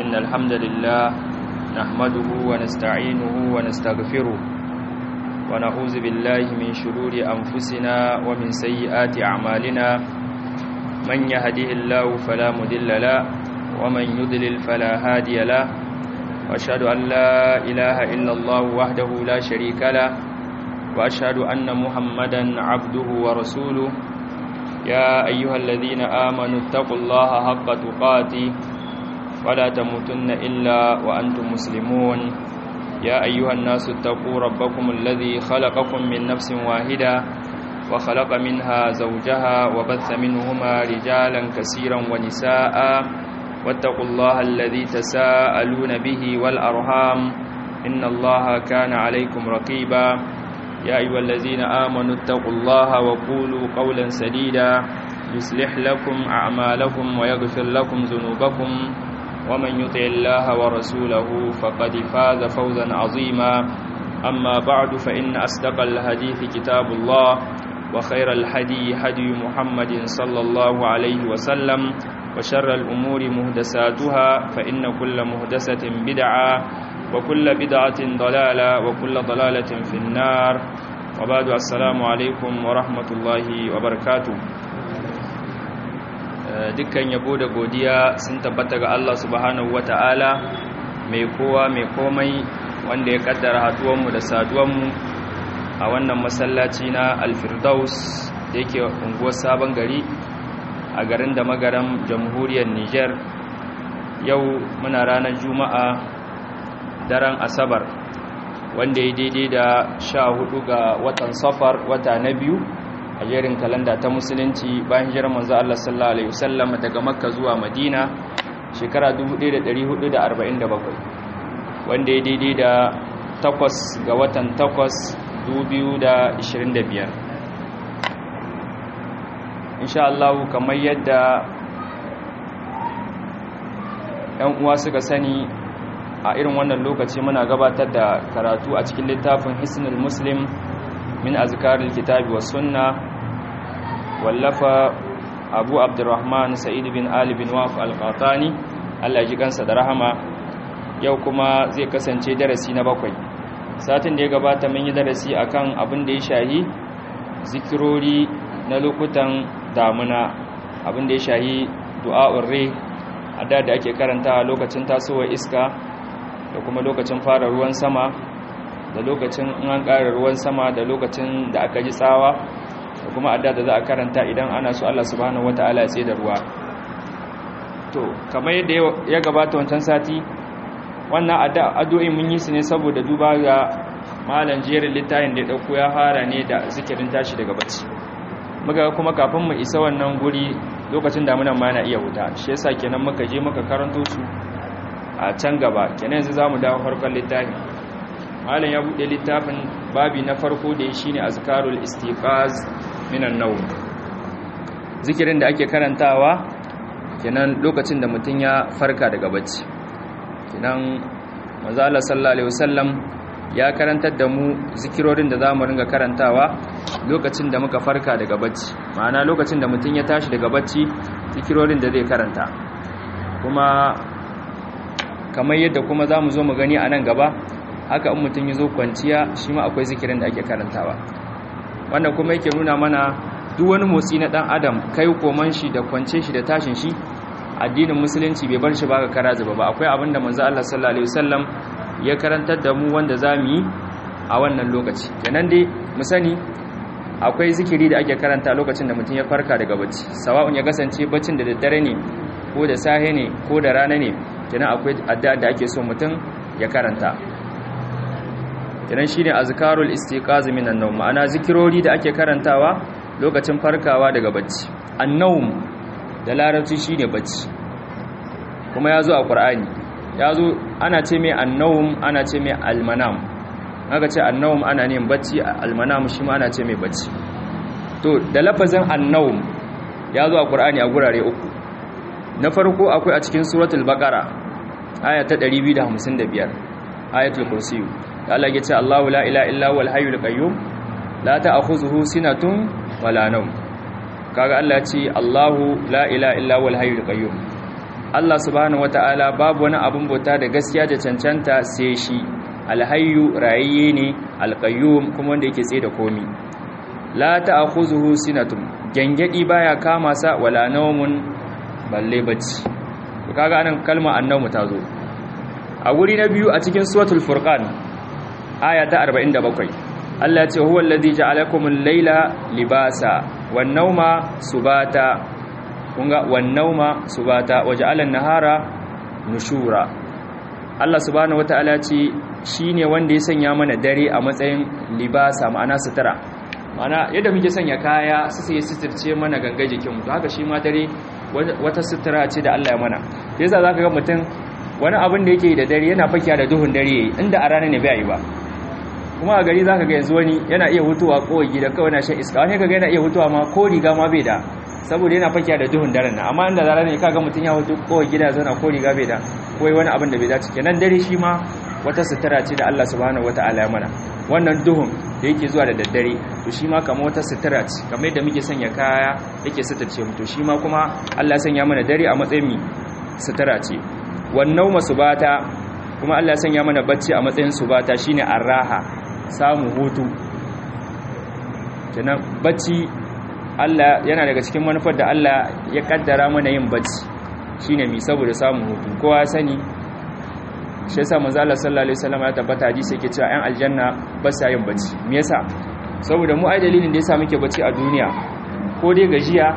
إن الحمد لله نحمده ونستعينه ونستغفره ونعوذ بالله من شرور أنفسنا ومن سيئات أعمالنا من يهده الله فلا مدل له ومن يضلل فلا هادي له وأشهد أن لا إله إلا الله وحده لا شريك له وأشهد أن محمدا عبده ورسوله يا أيها الذين آمنوا اتقوا الله حق تقاته ولا تموتن إلا وأنتم مسلمون يا أيها الناس اتقوا ربكم الذي خلقكم من نفس واحدة وخلق منها زوجها وبث منهما رجالا كثيرا ونساء واتقوا الله الذي تساءلون به والأرحام إن الله كان عليكم رقيبا يا أيها الذين آمنوا اتقوا الله وقولوا قولا سديدا يصلح لكم أعمالكم ويغفر لكم ذنوبكم ومن يطع الله ورسوله فقد فاز فوزا عظيما أما بعد فإن أصدق الحديث كتاب الله وخير الهدي هدي محمد صلى الله عليه وسلم وشر الأمور مهدساتها فإن كل مهدسة بدعة وكل بدعة ضلالة وكل ضلالة في النار وبعد السلام عليكم ورحمة الله وبركاته dukkan yabo da godiya sun tabbata ga Allah subhanahu wata'ala mai kowa mai komai wanda ya kaddara haduwanmu da saduwanmu a wannan masallaci na alfirdaus da yake unguwar sabon gari a garin da magaran jamhuriyar niger yau muna ranar juma'a daren asabar wanda ya daidai da sha hudu ga watan safar wata na biyu a jerin kalanda ta musulunci bayan jiran manzo Allah sallallahu alaihi wasallam daga makka zuwa madina shekara 1447 wanda ya daidai da takwas ga watan takwas 2025 insha Allah kamar yadda ‘yan uwa suka sani a irin wannan lokaci muna gabatar da karatu a cikin littafin hisnul muslim min azkaril kitabi wa sunna wallafa abu abdurrahman sa'id bin ali bin waf al-qatani Allah ji kansa da rahama yau kuma zai kasance darasi na bakwai satin da ya gabata mun yi darasi akan abin da ya shahi zikirori na lokutan damuna abin da ya shahi du'a'ur rai a da da ake karanta lokacin tasowar iska da kuma lokacin fara ruwan sama da lokacin in an ƙara ruwan sama da lokacin da aka ji tsawa da kuma adda da za a karanta idan ana so Allah subhanahu wata'ala ya tsaye da ruwa to kamar yadda ya gabata wancan sati wannan addu'o'in mun yi su ne saboda duba ga malam jerin littafin da ya dauko ya fara ne da zikirin tashi daga bacci muka kuma kafin mu isa wannan guri lokacin damunan ma na iya wuta shi yasa kenan muka je muka karanto su a can gaba kenan yanzu zamu dawo farkon littafin malam ya bude littafin babi na farko da shine azkarul istiqaz minan nawm zikirin da ake karantawa kenan lokacin da mutum ya farka daga bacci kenan manzo Allah sallallahu alaihi wasallam ya karantar da mu zikirorin da zamu ringa karantawa lokacin da muka farka daga bacci ma'ana lokacin da mutum ya tashi daga bacci zikirorin da zai karanta kuma kamar yadda kuma zamu zo mu gani a nan gaba haka in mutum ya zo kwanciya shi ma akwai zikirin da ake karantawa wannan kuma yake nuna mana duk wani motsi na dan adam kai koman shi da kwance shi da tashin shi addinin musulunci bai bar shi ba ga kara zuba ba akwai abin da manzo Allah sallallahu alaihi wasallam ya karantar da mu wanda zamu yi a wannan lokaci kenan dai mu sani akwai zikiri da ake karanta lokacin da mutum ya farka daga bacci sawa'un ya kasance baccin da daddare ne ko da sahe ne ko da rana ne kenan akwai addu'a da ake so mutum ya karanta kenan shine azkarul istiqaz minan nawm ma'ana zikirori da ake karantawa lokacin farkawa daga bacci annawm da larabci shine bacci kuma yazo a qur'ani yazo ana ce mai annawm ana ce mai almanam aka ce annawm ana ne bacci almanam shi ma ana ce mai bacci to da lafazin annawm yazo a qur'ani a gurare uku na farko akwai a cikin suratul baqara aya ta 255 ayatul kursiyu Allah ya ce Allahu la ilaha illa huwal hayyul qayyum la ta'khudhuhu sinatun wala nawm kaga Allah ya ce Allahu la ilaha illa huwal hayyul qayyum Allah subhanahu wata'ala babu wani abin bauta da gaskiya da cancanta sai shi alhayyu rayayye ne alqayyum kuma wanda yake tsaye da komi la ta'khuzuhu sinatun gangadi baya kama sa wala nawmun balle bacci to kaga anan kalma annamu ta zo a guri na biyu a cikin suratul furqan aya ta 47 Allah ya ce huwa allazi ja'alakumul layla libasa wan nawma subata kunga wan nawma subata waja'alan nahara nushura Allah subhanahu wataala ce shine wanda ya sanya mana dare a matsayin libasa ma'ana sutura ma'ana yadda muke sanya kaya su sai suturce mana gangar jikinmu to haka shi ma dare wata sutura ce da Allah ya mana yasa zaka ga mutum wani abin da yake da dare yana fakiya da duhun dare yayi inda a rana ne bai yi ba kuma a gari zaka ga yanzu wani yana iya hutuwa kowai gida kawai na shan iska wani kaga yana iya hutuwa ma ko riga ma bai da saboda yana fakiya da duhun daren nan amma inda zara ne kaga mutum ya hutu kowai gida zauna ko riga bai da kowai wani abin da bai dace kenan dare shi ma wata sutura ce da Allah subhanahu wataala ya mana wannan duhun da yake zuwa da daddare to shi ma kamar wata sutura ce kamar yadda muke sanya kaya yake suturce mu to shi ma kuma Allah ya sanya mana dare a matsayin mi sutura ce wannan masubata kuma Allah ya sanya mana bacci a matsayin subata shine arraha samu hutu kenan bacci Allah yana daga cikin manufar da Allah ya kaddara mana yin bacci shine mi saboda samun hutu kowa sani shi yasa manzo Allah sallallahu alaihi wasallam ya tabbata hadisi yake cewa ƴan aljanna ba sa yin bacci me yasa saboda mu ai dalilin da yasa muke bacci a duniya ko dai gajiya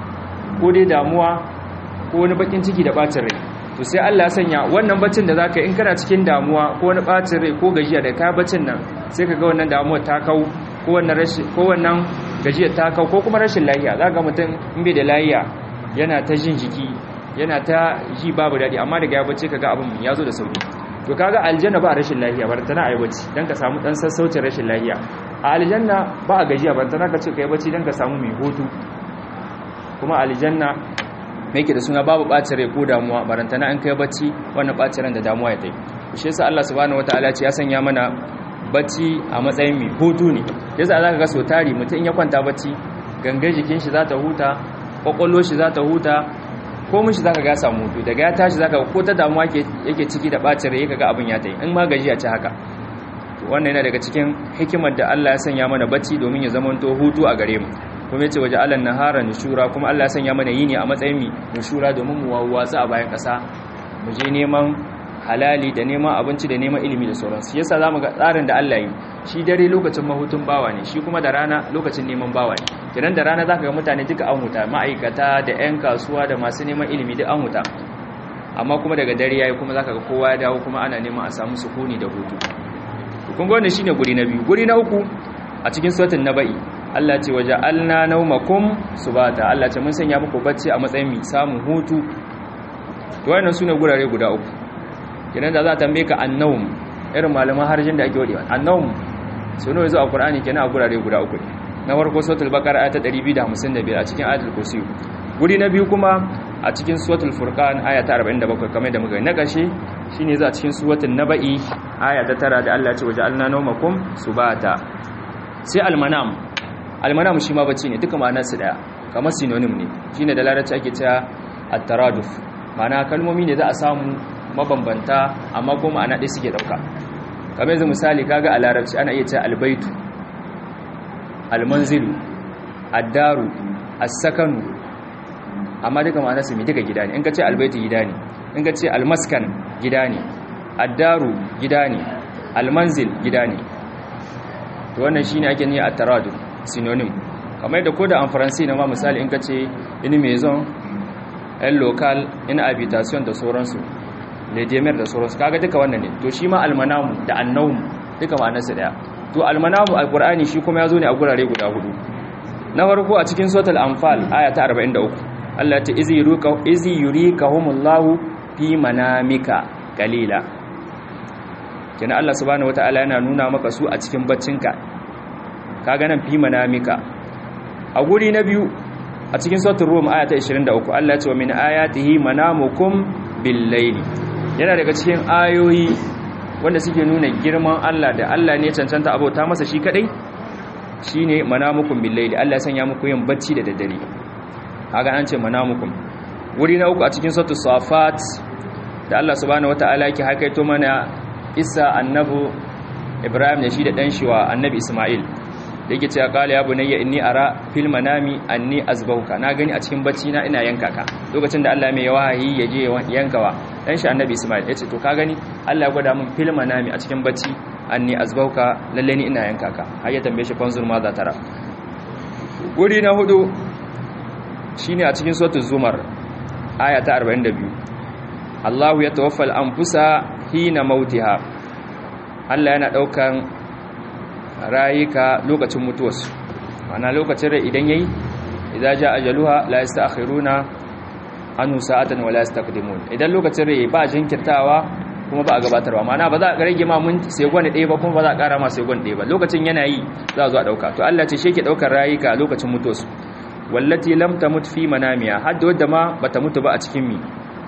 ko dai damuwa ko wani bakin ciki da bacin rai to sai Allah ya sanya wannan baccin da zaka in kana cikin damuwa ko wani bacin rai ko gajiya da ka baccin nan sai ka ga wannan damuwar ta kau ko wannan rashin ko wannan gajiyar ta kau ko kuma rashin lafiya zaka mutum in bai da lafiya yana ta jin jiki yana ta ji babu dadi amma daga ya bacci kaga abin ya zo da sauki to kaga aljanna ba rashin lafiya bar tana ayi bacci dan ka samu dan sassaucin rashin lafiya a aljanna ba a gajiya bar tana ka ce kai bacci dan ka samu mai hutu kuma aljanna me yake da suna babu ɓacin rai ko damuwa barantana an kai bacci wannan ɓacin ran da damuwa ya tai shi yasa Allah subhanahu wataala ce ya sanya mana bacci a matsayin mai hutu ne yasa zaka ga so tari mutum ya kwanta bacci gangan jikin shi za ta huta kwakwalwar shi za ta huta ko mun shi zaka ga samu hutu daga ya tashi zaka ko ta damuwa yake ciki da ɓacin rai kaga abin ya tai in ma gajiya ci haka wannan yana daga cikin hikimar da Allah ya sanya mana bacci domin ya zama to hutu a gare mu kuma yace waje alan nahara nushura kuma Allah ya sanya mana yini a matsayin mi nushura domin mu wawwatsa a bayan kasa mu je neman halali da neman abinci da neman ilimi da sauransu yasa zamu ga tsarin da Allah yi shi dare lokacin mahutun bawa ne shi kuma da rana lokacin neman bawa ne kenan da rana zaka ga mutane duka an huta ma'aikata da 'yan kasuwa da masu neman ilimi duk an huta amma kuma daga dare yayi kuma zaka ga kowa ya dawo kuma ana neman a samu sukuni da hutu kun ga wannan shine guri na biyu guri na uku a cikin suratul nabai Allah ce waje alna naumakum subata Allah ce mun sanya muku bacci a matsayin mi samun hutu to wannan sune gurare guda uku kenan da za ta tambaye ka annawm irin malaman harjin da ake wadewa annawm suno yazo a Qur'ani kenan a gurare guda uku na farko suratul baqara ayat 255 a cikin ayatul kursi guri na biyu kuma a cikin suratul furqan aya ta 47 kamar da muka na ƙarshe shine za a cikin suratul nabai aya ta 9 da Allah ya ce waje alna naumakum subata sai almanam almanam shi ma bacci ne duka ma'anarsu daya kamar synonym ne shine da larabci ake cewa at-taraduf ma'ana kalmomi ne za a samu mabambanta amma ko ma'ana ɗaya suke dauka kamar yanzu misali kaga a larabci ana iya cewa albaitu almanzilu ad-daru as-sakanu amma duka ma'anarsu ne duka gida ne in ka ce albaitu gida ne in ka ce almaskan gida ne ad-daru gida ne almanzil gida ne to wannan shine ake niyya at-taraduf synonym kamar da ko da en français na ma misali in ka ce une maison un local une habitation da sauransu le demer da sauransu kaga duka wannan ne to shi ma almanamu da annawm duka ma'anarsa daya to almanamu alqur'ani shi kuma yazo ne a gurare guda hudu na farko a cikin suratul anfal aya ta 43 Allah ta izi yuruka izi yurikahumullahu fi manamika qalila kenan Allah subhanahu wataala yana nuna maka su a cikin baccinka kaga nan fi manamika a guri na biyu a cikin suratul rum aya ta 23 Allah ya ce wa min ayatihi manamukum bil layli yana daga cikin ayoyi wanda suke nuna girman Allah da Allah ne cancanta abota masa shi kadai shine manamukum bil layli Allah ya sanya muku yin bacci da daddare kaga an ce manamukum wuri na uku a cikin sautu safat da Allah subhanahu wataala yake hakaito mana isa annabu ibrahim da shi da dan shiwa annabi isma'il da yake cewa qala ya bunayya inni ara fil manami anni azbauka na gani a cikin bacci na ina yanka ka lokacin da Allah mai wahayi ya je yankawa dan shi annabi isma'il yace to ka gani Allah ya gwada min fil manami a cikin bacci anni azbauka lalle ni ina yanka ka har ya tambaye shi fanzur ma za tara guri na hudu shine a cikin suratul zumar aya ta 42 Allahu ya tawaffal anfusa hina mautiha Allah yana daukan rayuka lokacin mutuwarsu mana lokacin rai idan yayi idza jaa ajaluha la yasta'khiruna anhu sa'atan wa la yastaqdimun idan lokacin rai ba jinkirtawa kuma ba a gabatarwa mana ba za a rage ma mun sai gwani ɗaya ba kuma ba za a ƙara ma sai gwani ɗaya ba lokacin yana yi za a zo a ɗauka to Allah ce shi ke ɗaukar rayuka lokacin mutuwarsu wallati lam tamut fi manamiya hadda wadda ma bata mutu ba a cikin mi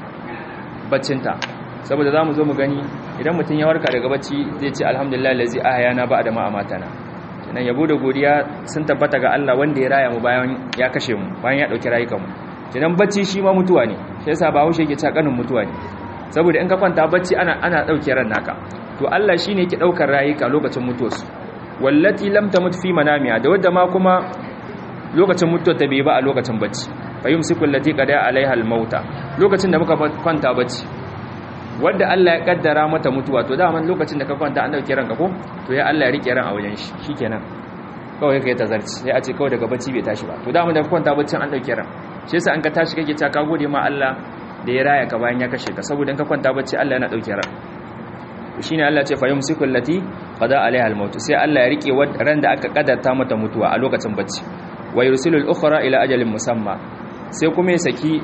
baccinta saboda zamu zo mu gani idan mutum ya warka daga bacci zai ce alhamdulillah lazi ahyana ba da ma amatana kenan yabo da godiya sun tabbata ga Allah wanda ya raya mu bayan ya kashe mu bayan ya dauki rayukan mu kenan bacci shi ma mutuwa ne shi yasa ba haushe yake cakanin mutuwa ne saboda in ka kwanta bacci ana ana dauke ran naka to Allah shine yake daukar rayuka lokacin mutuwarsu wallati lam tamut fi manamiya da wadda ma kuma lokacin mutuwa ta bai ba a lokacin bacci fayyum sikul lati qada alaiha almauta lokacin da muka kwanta bacci wanda Allah ya kaddara mata mutuwa to daman lokacin da ka kwanta an dauke ranka ko to ya Allah ya rike ran a wajen shi shikenan kawai kai tazarci sai a ce kawai daga bacci bai tashi ba to daman da ka kwanta bacci an dauke ran shi yasa an ka tashi kake ta ka gode ma Allah da ya raya ka bayan ya kashe ka saboda in ka kwanta bacci Allah yana dauke ran shine Allah ce fayyum sikul lati qada alaiha almaut sai Allah ya rike ran da aka kaddarta mata mutuwa a lokacin bacci wa yursilul ukhra ila ajalin musamma sai kuma ya saki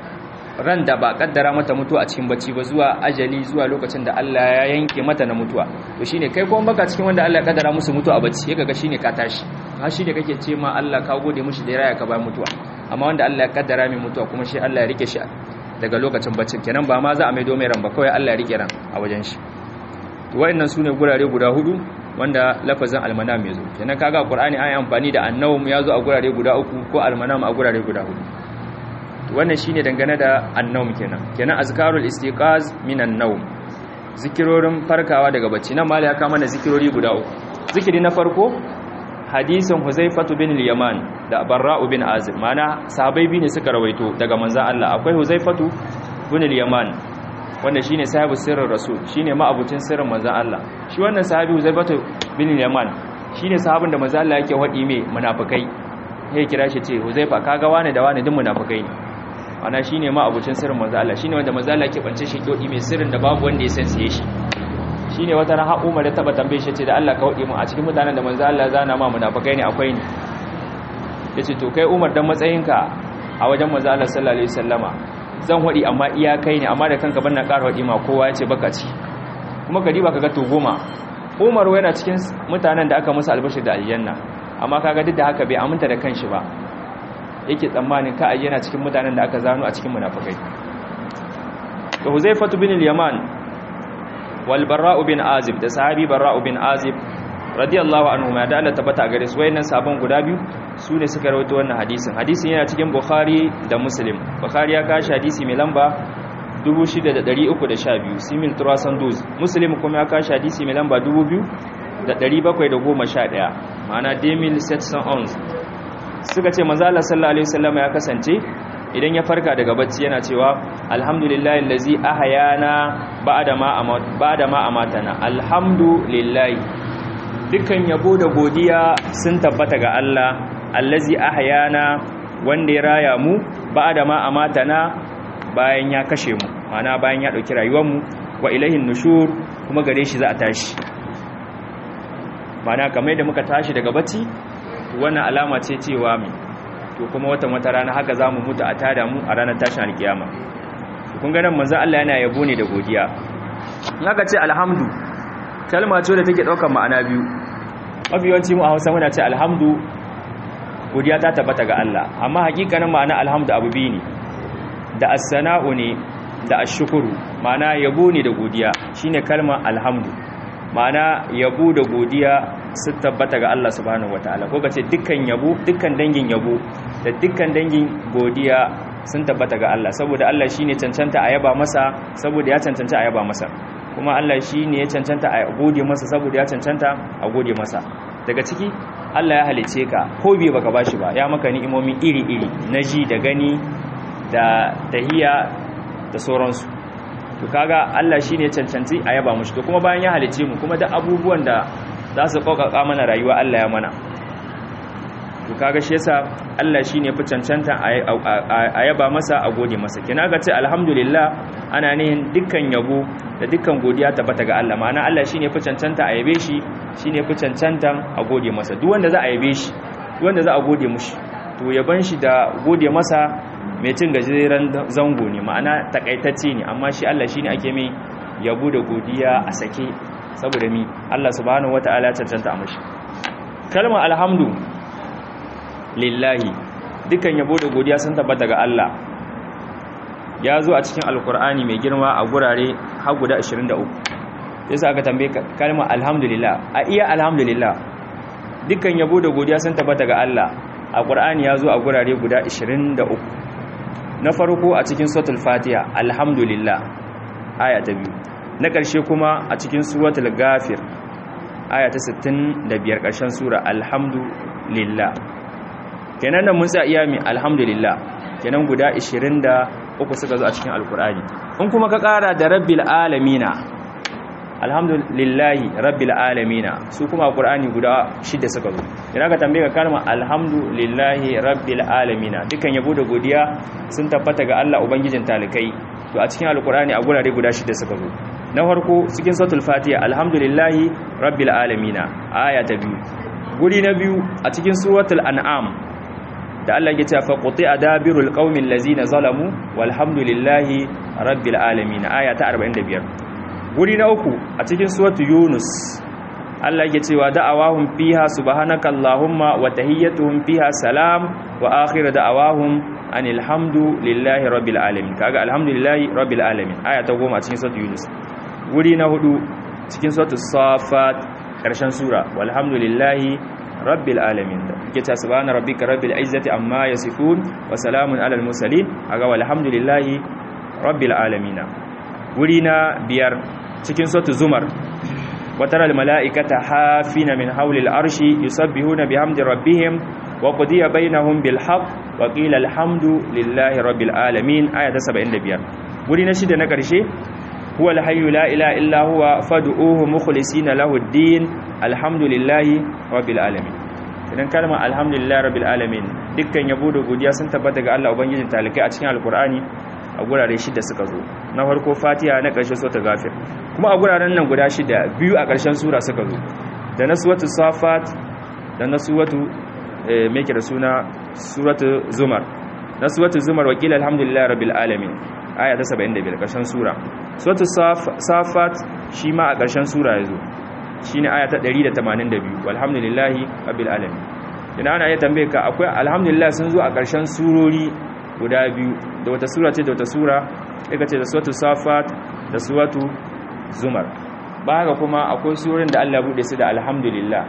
ran da ba kaddara mata mutuwa a cikin bacci ba zuwa ajali zuwa lokacin da Allah ya yanke mata na mutuwa to shine kai kuma baka cikin wanda Allah ya kaddara musu mutuwa a bacci kaga shine ka tashi har shine kake ce ma Allah ka gode mushi da ya raya ka bayan mutuwa amma wanda Allah ya kaddara mai mutuwa kuma shi Allah ya rike shi daga lokacin baccin kenan ba ma za a maido mai ran ba kawai Allah ya rike ran a wajen shi to wayannan sune gurare guda hudu wanda lafazin almanam ya zo kenan kaga qur'ani an yi amfani da annawm ya zo a gurare guda uku ko almanam a gurare guda hudu wannan shine dangane da annawm kenan kenan azkarul istiqaz minan nawm zikirorin farkawa daga bacci nan mali ya kama na zikirori guda uku zikiri na farko hadisin huzaifatu bin al-yaman da barra'u bin azib mana sahabbai bi ne suka rawaito daga manzon Allah akwai huzaifatu bin al-yaman wanda shine sahibu sirrin rasul shine ma'abucin sirrin manzon Allah shi wannan sahabi Huzaifatu bin Yaman shine sahabin da manzon Allah yake wadi mai munafikai sai kira shi ce Huzaifa kaga wani da wani duk munafikai ne ana shine ma'abucin sirrin manzon Allah shine wanda manzon Allah yake bance shi ke wadi mai sirrin da babu wanda ya san sai shi shine wata ran har Umar ya taba tambaye shi ce da Allah ka wadi mu a cikin mutanen da manzon Allah zana ma munafikai ne akwai ni yace to kai Umar dan matsayinka a wajen manzon Allah sallallahu alaihi wasallama zan waɗi amma iyakai ne amma da kanka ban na ƙara waɗi ma kowa ya ce baka ci kuma ka diba ka ga to goma umaru yana cikin mutanen da aka musu albashir da aljanna amma kaga duk da haka bai aminta da kanshi ba yake tsammanin ka ayyana cikin mutanen da aka zano a cikin munafikai to huzaifatu bin al-yaman wal barra'u bin azib da sahabi barra'u bin azib radiyallahu anhu ma da Allah tabbata gare su wayannan sabon guda biyu su ne suka rawaito wannan hadisin hadisin yana cikin bukhari da muslim bukhari ya kashi hadisi mai lamba 6312 simil turasan duz muslim kuma ya kashi hadisi mai lamba 2711 ma'ana demil setson ons suka ce manzo Allah sallallahu alaihi wasallam ya kasance idan ya farka daga bacci yana cewa alhamdulillahi allazi ahyana ba'da ma ba'da ma amatana alhamdulillahi dukkan yabo da godiya sun tabbata ga Allah allazi ahyana wanda ya raya mu ba'da ma amatana bayan ya kashe mu mana bayan ya dauki rayuwar mu wa ilahin nushur kuma gare shi za a tashi mana kamar da muka tashi daga bacci wannan alama ce cewa mai to kuma watan wata rana haka zamu mutu a tada mu a ranar tashin alkiyama kun ga nan manzo Allah yana yabo ne da godiya in aka ce alhamdu kalma ce da take daukar ma'ana biyu mafiyanci mu a Hausa muna ce alhamdu godiya ta tabbata ga Allah amma hakikanin ma'ana alhamdu abu biyu ne da as-sana'u ne da ash-shukru ma'ana yabo ne da godiya shine kalma alhamdu ma'ana yabo da godiya su tabbata ga Allah subhanahu wataala ko kace dukkan yabo dukkan dangin yabo da dukkan dangin godiya sun tabbata ga Allah saboda Allah shine cancanta a yaba masa saboda ya cancanta a yaba masa kuma Allah shine ya cancanta a gode masa saboda ya cancanta a gode masa daga ciki Allah ya halice ka ko bai baka bashi ba ya maka ni'imomi iri-iri na ji da gani da tahiya da sauransu to kaga Allah shine ya cancanci a yaba mushi to kuma bayan ya halice mu kuma da abubuwan da za su kokaka mana rayuwa Allah ya mana to kaga shi yasa Allah shine fi cancanta a yaba masa a gode masa kina ga ce alhamdulillah ana nihin dukkan yabo da dukkan godiya tabbata ga Allah ma'ana Allah shine fi cancanta a yabe shi shine fi cancantan a gode masa duk wanda za a yabe shi duk wanda za a gode mushi to yaban shi da gode masa mai cin gajeren zango ne ma'ana takaitacce ne amma shi Allah shine ake mai yabo da godiya a sake saboda mi Allah subhanahu wataala cancanta a mashi kalmar alhamdu lillahi dukan yabo da godiya sun tabbata ga Allah ya zo a cikin alkur'ani mai girma a gurare har guda 23 yasa aka tambaye kalmar alhamdulillah a iya alhamdulillah dukan yabo da godiya sun tabbata ga Allah a qur'ani ya zo a gurare guda 23 na farko a cikin suratul fatiha alhamdulillah aya ta biyu na ƙarshe kuma a cikin suratul ghafir aya ta 65 ƙarshen sura alhamdulillah kenan nan mun sa iya mi alhamdulillah kenan guda 23 suka zo a cikin alkur'ani in kuma ka kara da rabbil alamina alhamdulillahi rabbil alamina su kuma alkur'ani guda shida suka zo idan ka tambaye ka kalma alhamdulillahi rabbil alamina dukan yabo da godiya sun tabbata ga Allah ubangijin talikai to a cikin alkur'ani a gurare guda shida suka zo na farko cikin suratul fatiha alhamdulillahi rabbil alamina aya ta biyu guri na biyu a cikin suratul an'am da Allah ya ce fa quti'a dabirul qaumil ladzina zalamu walhamdulillahi rabbil alamin aya ta 45 guri na uku a cikin suratu yunus Allah ya ce wa da'awahum fiha subhanakallahumma wa tahiyyatuhum fiha salam wa akhiru da'awahum anil hamdulillahi rabbil alamin kaga alhamdulillahi rabbil alamin aya ta 10 a cikin suratu yunus guri na hudu cikin suratu safat karshen sura walhamdulillahi rabbil alamin yake ta subhana rabbika rabbil izzati amma yasifun wa salamun alal mursalin aga walhamdulillahi rabbil alamin wuri na biyar cikin suratul zumar watara al malaikata hafina min hawli al arshi yusabbihuna bihamdi rabbihim wa qudiya bainahum bil haqq wa qila alhamdu lillahi rabbil alamin aya ta 75 wuri na shida na karshe huwa al hayyu la ilaha illa huwa fad'uhu mukhlisina lahu ad-din alhamdulillahi rabbil alamin idan kalma alhamdulillahi rabbil alamin dukkan yabo da godiya sun tabbata ga Allah ubangijin talikai a cikin alkur'ani a gurare shida suka zo na farko fatiha na ƙarshe sura ghafir kuma a guraren nan guda shida biyu a ƙarshen sura suka zo da na suratu safat da na suratu me ke da suna suratu zumar na suratu zumar wakil alhamdulillahi rabbil alamin aya ta 75 ƙarshen sura suratu safat shi ma a ƙarshen sura ya zo shi ne aya ta 182 walhamdulillahi rabbil alamin ina ana iya tambaye ka akwai alhamdulillah sun zo a ƙarshen surori guda biyu da wata sura ce da wata sura daga ce da suratu safat da suratu zumar ba haka kuma akwai surorin da Allah bude su da alhamdulillah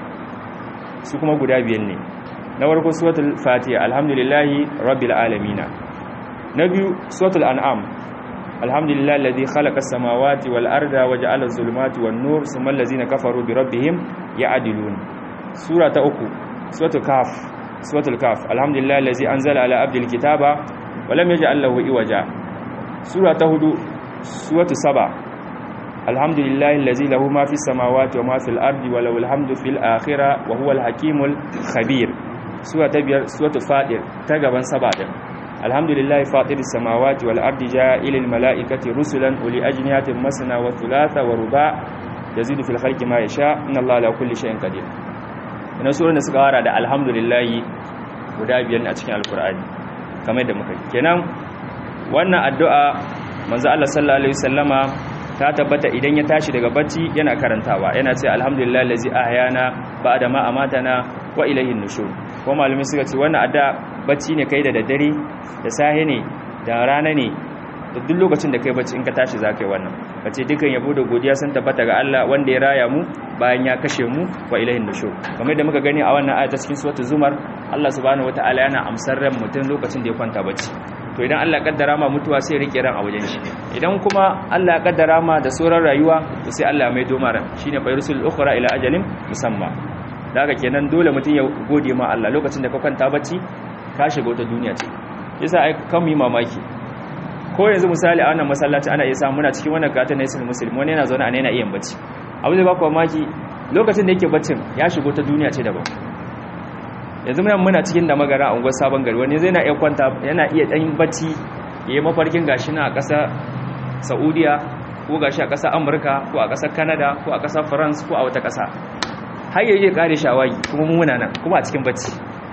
su kuma guda biyan ne na farko suratul fatiha alhamdulillahi rabbil alamin na biyu suratul an'am alhamdulillah alladhi khalaqa as-samawati wal arda wa ja'ala az-zulumati wan nur thumma allazina kafaru bi rabbihim ya'dilun sura ta uku suratul kaf suratul kaf alhamdulillah allazi anzala ala abdil kitaba wa lam yaj'al lahu iwaja sura ta hudu suratul saba alhamdulillah allazi lahu ma fis samawati wa ma fil ardi wa lahu alhamdu fil akhirah wa huwa al-hakimul khabir sura ta biyar suratul fatir ta gaban saba din alhamdulillahi fatiris samawati wal ardi ja'ilil malaikati rusulan uli ajnihatin masna wa thulatha wa ruba yazidu fil khalqi ma yasha inna allaha ala kulli shay'in qadir ina suran da suka wara da alhamdulillahi guda biyan a cikin alqur'ani kamar da muka kenan wannan addu'a manzo Allah sallallahu alaihi wasallama ta tabbata idan ya tashi daga bacci yana karantawa yana ce alhamdulillah allazi ahyana ba'da ma amatana wa ilayhin nushur ko malumi suka ce wannan adda bacci ne kai da daddare da sahe ne da rana ne da duk lokacin da kai bacci in ka tashi za ka yi wannan ka ce dukan yabo da godiya sun tabbata ga Allah wanda ya raya mu bayan ya kashe mu wa ilahin nushur kamar da muka gani a wannan ayata cikin suratul zumar Allah subhanahu wataala yana amsar ran mutum lokacin da ya kwanta bacci to idan Allah ya kaddara ma mutuwa sai rike ran a wajen shi idan kuma Allah ya kaddara ma da sauran rayuwa to sai Allah mai doma ran shine fa yursul ukhra ila ajalin musamma daga kenan dole mutum ya gode ma Allah lokacin da ka kwanta bacci ka shiga wata duniya ce yasa ai kan mu mamaki ko yanzu misali a wannan masallaci ana iya samu muna cikin wannan gata na isin muslim wani yana zaune a yana iya bacci abu zai baku mamaki lokacin da yake baccin ya shigo ta duniya ce daban yanzu muna muna cikin da magara a unguwar sabon gari wani zai na iya kwanta yana iya dan bacci ya yi mafarkin gashi na a ƙasar saudiya ko gashi a ƙasar amurka ko a ƙasar canada ko a ƙasar france ko a wata ƙasa har yi iya ƙare shawagi kuma muna nan kuma a cikin bacci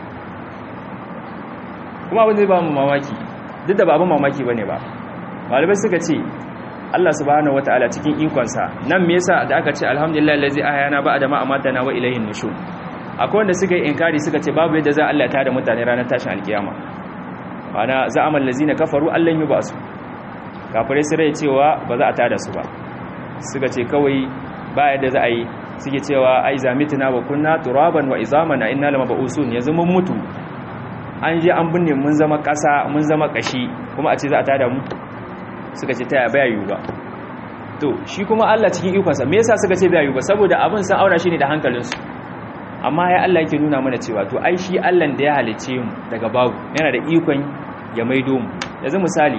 kuma abin zai ba mu mamaki duk da ba abin mamaki ba ne ba malamai suka ce Allah subhanahu wataala cikin ikonsa nan me yasa da aka ce alhamdulillah allazi ahyana ba'da ma amatana wa ilayhin nushur akwai wanda suka yi inkari suka ce babu yadda za Allah ta da mutane ranar tashin alkiyama ana za'amal lazina kafaru allan yubasu kafirai su rai cewa ba za a tada su ba suka ce kawai ba yadda za a yi suke cewa ai zamitina wa kunna turaban wa izamana inna lamab'usun yanzu mun mutu an je an binne mun zama ƙasa mun zama ƙashi kuma a ce za a tada mu suka ce ta baya yiwu ba to shi kuma Allah cikin ikonsa me yasa suka ce baya yiwu ba saboda abin san aura shi ne da hankalinsu amma ya Allah yake nuna mana cewa to ai shi Allah da ya halice mu daga babu yana da ikon ya maido mu yanzu misali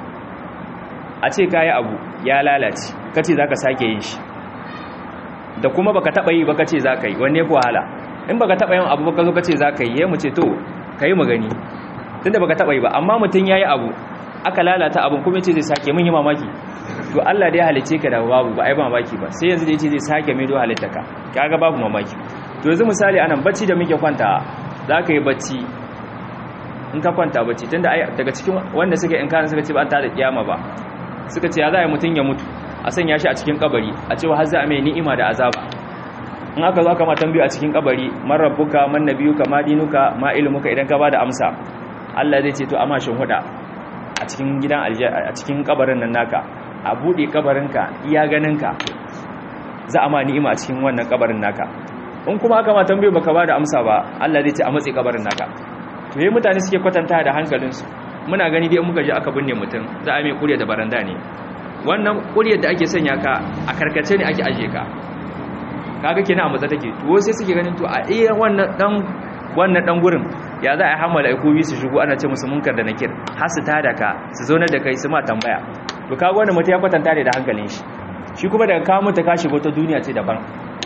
a ce kayi abu ya lalace kace zaka sake yin shi da kuma baka taba yi baka ce zaka yi wanne ko wahala in baka taba yin abu baka zo kace zaka yi yayin mu ce to kai mu gani tunda baka taba yi ba amma mutun yayi abu aka lalata abin kuma ce zai sake mun yi mamaki to Allah da ya halice ka da babu ba ai ba mamaki ba sai yanzu da yace zai sake mai do halitta ka kaga babu mamaki to yanzu misali anan bacci da muke kwanta zaka yi bacci in ka kwanta bacci tunda ai daga cikin wanda suke in kana suka ce ba an tada kiyama ba suka ce ya za a mutun ya mutu a sanya shi a cikin kabari a cewa har za a mai ni'ima da azaba in aka zo aka ma tambayo a cikin kabari man rabbuka man nabiyuka ma dinuka ma ilmuka idan ka bada amsa Allah zai ce to amma shin huda a cikin gidan a cikin kabarin nan naka a bude kabarinka iya ganinka za a ma ni'ima a cikin wannan kabarin naka in kuma aka ma tambaye baka bada amsa ba Allah zai ce a matsi kabarin naka to yayin mutane suke kwatanta da hankalinsu muna gani dai muka je aka binne mutum za a mai kurya da baranda ne wannan kuryar da ake sanya ka a karkace ne ake aje ka kaga kenan a matsa take to sai suke ganin to a iya wannan dan wannan dan gurin ya za a hamala ikobi su shigo ana ce musu munkar da nakir har su tada ka su zauna da kai su ma tambaya to kaga wannan mutum ya kwatanta da hankalin shi shi kuma daga kawo mutu ka shigo ta duniya ce daban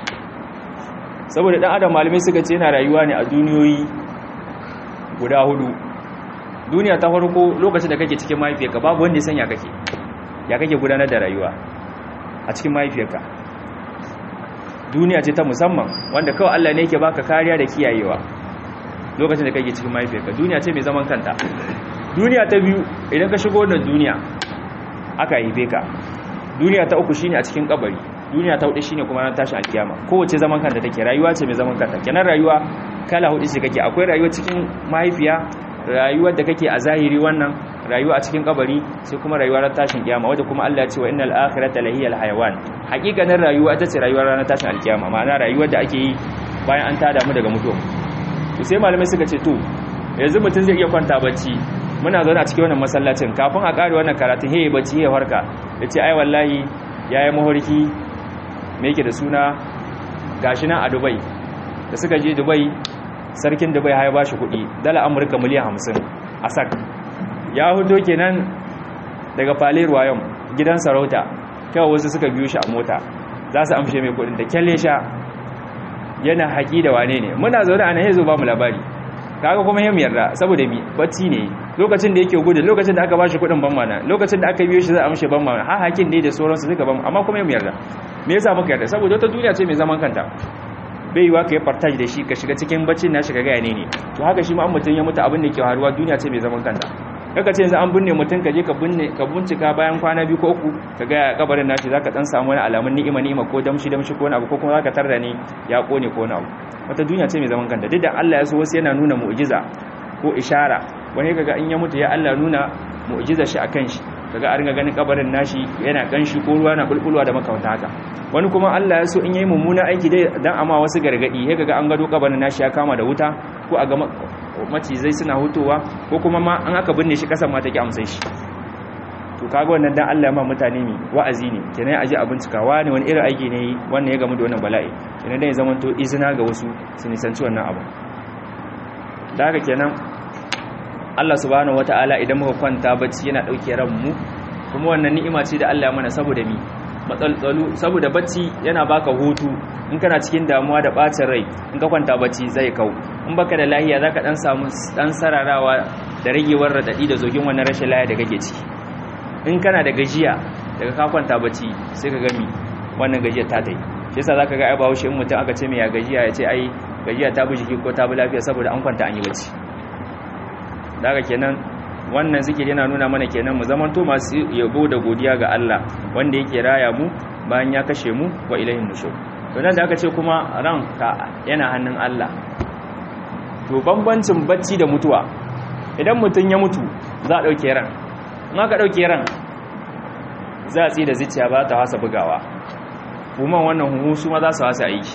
saboda dan adam malamai suka ce yana rayuwa ne a duniyoyi guda hudu duniya ta farko lokacin da kake cikin mahaifiyarka babu wanda ya sanya kake ya kake gudanar da rayuwa a cikin mahaifiyarka duniya ce ta musamman wanda kawai Allah ne yake baka kariya da kiyayewa lokacin da kake cikin mahaifiyarka duniya ce mai zaman kanta duniya ta biyu idan ka shigo wannan duniya aka haife ka duniya ta uku shine a cikin kabari duniya ta hudu shine kuma ran tashi alkiyama kowace zaman kanta take rayuwa ce mai zaman kanta kenan rayuwa kala hudu ce kake akwai rayuwa cikin mahaifiya rayuwar da kake a zahiri wannan rayuwa a cikin kabari sai kuma rayuwa ran tashin kiyama wanda kuma Allah ya ce wa innal akhirata lahiyal hayawan hakikanin rayuwa ita ce rayuwar ranar tashin alkiyama ma'ana rayuwar da ake yi bayan an tada mu daga mutuwa to sai malamai suka ce to yanzu mutum zai iya kwanta bacci muna zaune a cikin wannan masallacin kafin a kare wannan karatun heye bacci heye farka ya ce ai wallahi ya yi mahorki me yake da suna gashi nan a dubai da suka je dubai sarkin dubai ya ba shi kuɗi dala amurka miliyan hamsin a sak ya huto kenan daga fale ruwayon gidan sarauta kawai wasu suka biyo shi a mota za su amshe mai kuɗin da kyalle sha yana haƙi da wane ne muna zaune a nan ya zo ba mu labari kaga kuma yin yarda saboda mi bacci ne lokacin da yake gudu lokacin da aka bashi kudin ban mana lokacin da aka biyo shi za a amshe ban mana ha hakin ne da sauransu suka ban amma kuma yin yarda me yasa muka yarda saboda wata duniya ce mai zaman kanta bai yiwa ka yi partage da shi ka shiga cikin baccin na shiga gaya ne ne to haka shi ma an mutum ya mutu abin da ke haruwa duniya ce mai zaman kanta kaka ce yanzu an binne mutum ka je ka binne ka bincika bayan kwana biyu ko uku ka ga kabarin nashi zaka dan samu wani alamun ni'ima ni'ima ko damshi damshi ko wani abu ko kuma zaka tarda ne ya kone ko wani abu wata duniya ce mai zaman kanta duk da Allah ya so wasu yana nuna mu'jiza ko ishara wani kaga in ya mutu ya Allah nuna mu'jiza shi akan shi kaga an ga ganin kabarin nashi yana kanshi ko ruwa na bulbulwa da makamanta haka wani kuma Allah ya so in yayi mummuna aiki dai dan amma wasu gargadi sai kaga an gado kabarin nashi ya kama da wuta ko a ga macizai suna hutowa ko kuma ma an aka binne shi kasan ma take amsai shi to kaga wannan dan Allah ma mutane ne wa'azi ne kenan aje a bincika wani wani irin aiki ne wannan ya gamu da wannan bala'i kenan dai zaman to izina ga wasu su nisanci wannan abu da haka kenan Allah subhanahu wataala idan muka kwanta bacci yana dauke ran mu kuma wannan ni'ima ce da Allah ya mana saboda mi matsaltsalu saboda bacci yana baka hutu in kana cikin damuwa da bacin rai in ka kwanta bacci zai kau in baka da lahiya zaka dan samu dan sararawa da ragewar radadi da zogin wannan rashin lahiya da kake ciki in kana da gajiya daga ka kwanta bacci sai ka gami wannan gajiyar ta tai shi yasa zaka ga ai bawo shi in mutum aka ce me ya gajiya ya ce ai gajiya ta bi jiki ko ta bi lafiya saboda an kwanta an yi bacci daga kenan wannan zikiri yana nuna mana kenan mu zamanto masu yabo da godiya ga Allah wanda yake raya mu bayan ya kashe mu wa ilahin nushur to nan da aka ce kuma ranka yana hannun Allah to bambancin bacci da mutuwa idan mutum ya mutu za a dauke ran in aka dauke ran za a tsi da zuciya ba ta hasa bugawa kuma wannan huhu su ma za su hasa aiki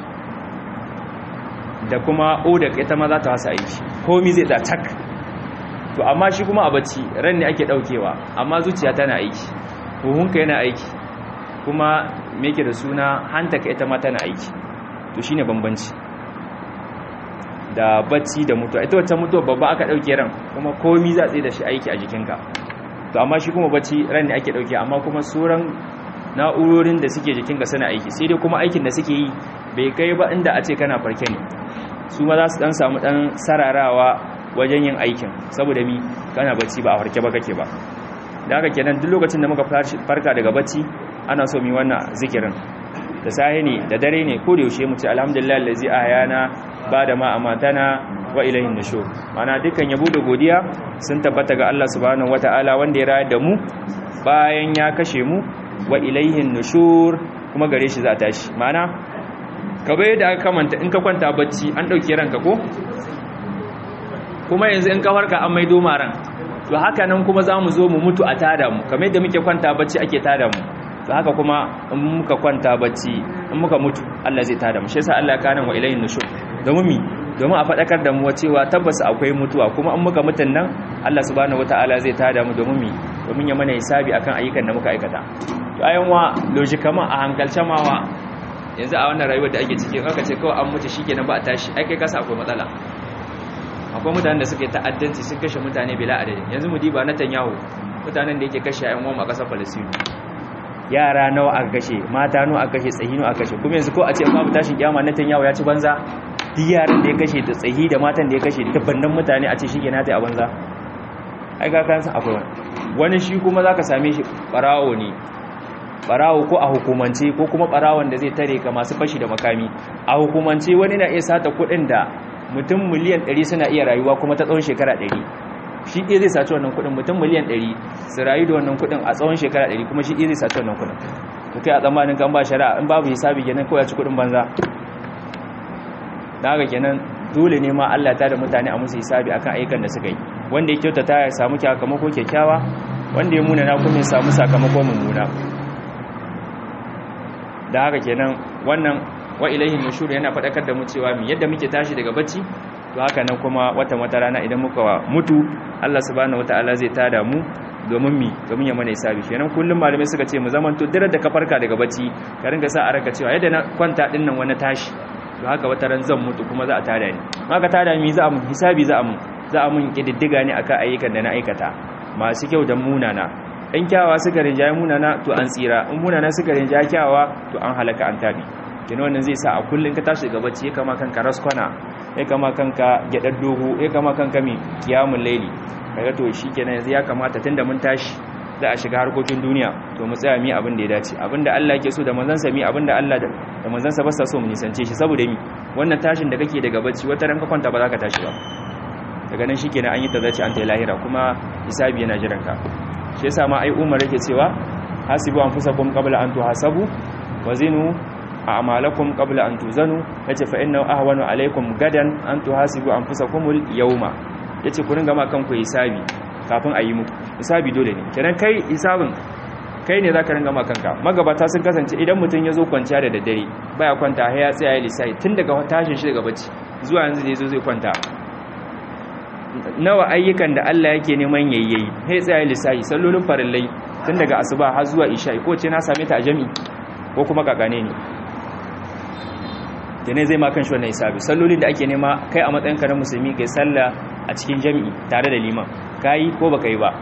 da kuma odak ita ma za ta hasa aiki komi zai da tak to amma shi kuma a bacci ran ne ake daukewa amma zuciya tana aiki huhunka yana aiki kuma me yake da suna hantaka ita ma tana aiki to shine bambanci da bacci da mutuwa ita wacce mutuwa babba aka dauke ran kuma komi za tsaye da shi aiki a jikinka to amma shi kuma bacci ran ne ake dauke amma kuma sauran na'urorin da suke jikinka suna aiki sai dai kuma aikin da suke yi bai kai ba inda a ce kana farke ne su ma za su dan samu dan sararawa wajen yin aikin saboda mi kana bacci ba a farke ba kake ba da haka kenan duk lokacin da muka farka daga bacci ana so mi wannan zikirin da sahi ne da dare ne ko da yaushe mu ce alhamdulillah allazi ahyana ba da ma amatana wa ilayhin nushur mana dukkan yabo da godiya sun tabbata ga Allah subhanahu wataala wanda ya rayar da mu bayan ya kashe mu wa ilayhin nushur kuma gare shi za ta tashi mana kaba yadda aka kamanta in ka kwanta bacci an dauke ranka ko kuma yanzu in ka farka an maido maran to haka nan kuma za mu zo mu mutu a tada mu kamar yadda muke kwanta bacci ake tada mu to haka kuma in muka kwanta bacci in muka mutu Allah zai tada mu shi yasa Allah ya kana wa ilayhin nushur domin mi domin a fadakar da mu cewa tabbas akwai mutuwa kuma in muka mutun nan Allah subhanahu wataala zai tada mu domin mi domin ya mana hisabi akan ayyukan da muka aikata to ayan wa logically a hankalce mawa yanzu a wannan rayuwar da ake ciki aka ce kawai an mutu shikenan ba a tashi ai kai kasa akwai matsala akwai mutanen da suka yi ta'addanci sun kashe mutane bila adadin yanzu mu diba na tanyahu mutanen da yake kashe ayan uwan a kasar Palestine yara nawa aka kashe mata nawa aka kashe tsahi nawa aka kashe kuma yanzu ko a ce babu tashin kiyama na tanyahu ya ci banza duk yaran da ya kashe da tsahi da matan da ya kashe da bannan mutane a ce shi ke na ta a banza ai ga kan san akwai wani wani shi kuma zaka same shi barawo ne barawo ko a hukumance ko kuma barawon da zai tare ka masu fashi da makami a hukumance wani na iya sata kuɗin da mutum miliyan 100 suna iya rayuwa kuma ta tsawon shekara 100 shi ɗaya zai saci wannan kuɗin mutum miliyan 100 su rayu da wannan kuɗin a tsawon shekara 100 kuma shi ɗaya zai saci wannan kuɗin to kai a tsammanin kan ba shari'a in babu hisabi kenan ko ya ci kuɗin banza da haka kenan dole ne ma Allah ta da mutane a musu hisabi akan ayyukan da suka yi wanda ya kyautata ya samu sakamako kyakkyawa wanda ya muna na kuma ya samu sakamako mummuna da haka kenan wannan wa ilaihi nushur yana fadakar da mu cewa mi yadda muke tashi daga bacci to haka nan kuma wata wata rana idan muka mutu Allah subhanahu wataala zai tada mu domin mi domin ya mana hisabi kenan kullum malamai suka ce mu zaman to dare da ka farka daga bacci ka ringa sa a ranka cewa yadda na kwanta din nan wani tashi to haka wata ran zan mutu kuma za a tada ni haka tada mi za a mun hisabi za a mun za a mun kididdiga ne akan ayyukan da na aikata masu kyau da munana in kyawawa suka rinjaye munana to an tsira in munana suka rinjaye kyawawa to an halaka an tabi kina wannan zai sa a kullun ka tashi daga bacci ya kama kanka raskwana ya kama kanka gyadar dogo ya kama kanka mi kiyamul laili kaga to shikenan yanzu ya kamata tunda mun tashi za a shiga harkokin duniya to mu tsaya mi abin da ya dace abin da Allah yake so da manzansa mi abin da Allah da manzansa ba sa so mu nisance shi saboda mi wannan tashin da kake daga bacci wata ran ka kwanta ba za ka tashi ba daga nan shikenan an yi tazaci an ta lahira kuma hisabi yana jiran ka shi yasa ma ai Umar yake cewa hasibu anfusakum qabla an tuhasabu wa zinu a'malakum qabla an tuzanu yace fa inna ahwanu alaykum gadan an tuhasibu anfusakumul yawma yace ku ringa ma kanku hisabi kafin a yi muku hisabi dole ne kenan kai hisabin kai ne zaka ringa ma kanka magabata sun kasance idan mutum ya zo kwanciya da daddare baya kwanta har ya tsaya lissafi tun daga tashin shi daga bacci zuwa yanzu da yazo zai kwanta nawa ayyukan da Allah yake neman yayyayi sai tsaya lissafi sallolin farillai tun daga asuba har zuwa isha ko ce na same ta a jami'i ko kuma kakane ne da ne zai ma kan shi wannan hisabi sallolin da ake nema kai a matsayin ka na musulmi kai sallah a cikin jami'i tare da liman kayi ko baka yi ba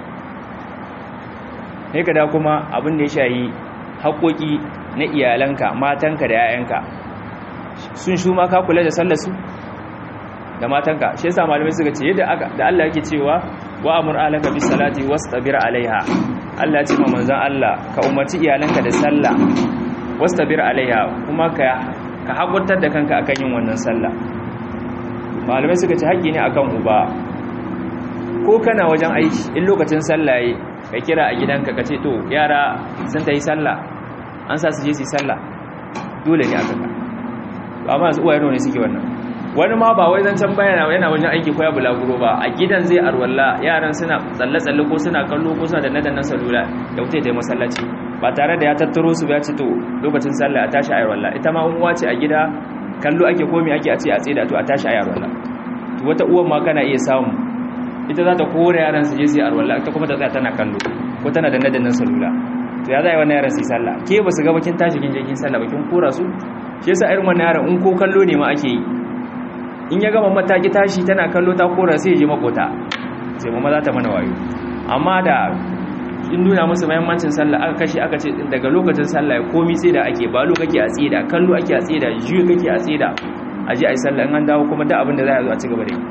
sai ka da kuma abin da ya shayi haƙoƙi na iyalanka matanka da 'ya'yanka sun shu ma ka kula da sallar su da matanka shi yasa malamai suka ce yadda aka da Allah yake cewa wa amur alaka bis salati wastabir alaiha Allah ya ce ma manzon Allah ka umarci iyalanka da sallah wastabir alaiha kuma ka ka hakurtar da kanka akan yin wannan sallah malamai suka ce haƙƙi ne akan uba ko kana wajen aiki in lokacin sallah yayi ka kira a gidanka ka ce to yara sun ta yi sallah an sa su je su yi sallah dole ne aka ka amma yanzu uwaye ne suke wannan wani ma ba wai zancen bayana yana wajen aiki ko ya bulaguro ba a gidan zai arwalla yaran suna tsalle-tsalle ko suna kallo ko suna da nadannan salula ya wuce da masallaci ba tare da ya tattaro su ya ce to lokacin sallah a tashi ayarwalla ita ma uwa ce a gida kallo ake komi ake a ce a tsida to a tashi ayarwalla to wata uwan ma kana iya samu ita za ta kore yaran su je su yi arwalla ita kuma ta tsaya tana kallo ko tana da nadannan salula to ya zai wannan yaran su yi sallah ke ba su ga bakin tashi kin je kin sallah bakin kora su shi yasa irin wannan yaran in ko kallo ne ma ake yi in ya gama mataki tashi tana kallo ta kora sai ya je makota sai mama za ta mana wayo amma da in nuna musu mahimmancin sallah aka kashe aka ce daga lokacin sallah komi sai da ake balo kake a tsida kallo ake a tsida juyo kake a tsida a je a yi sallah in an dawo kuma da abin da za a zo a ci gaba da yi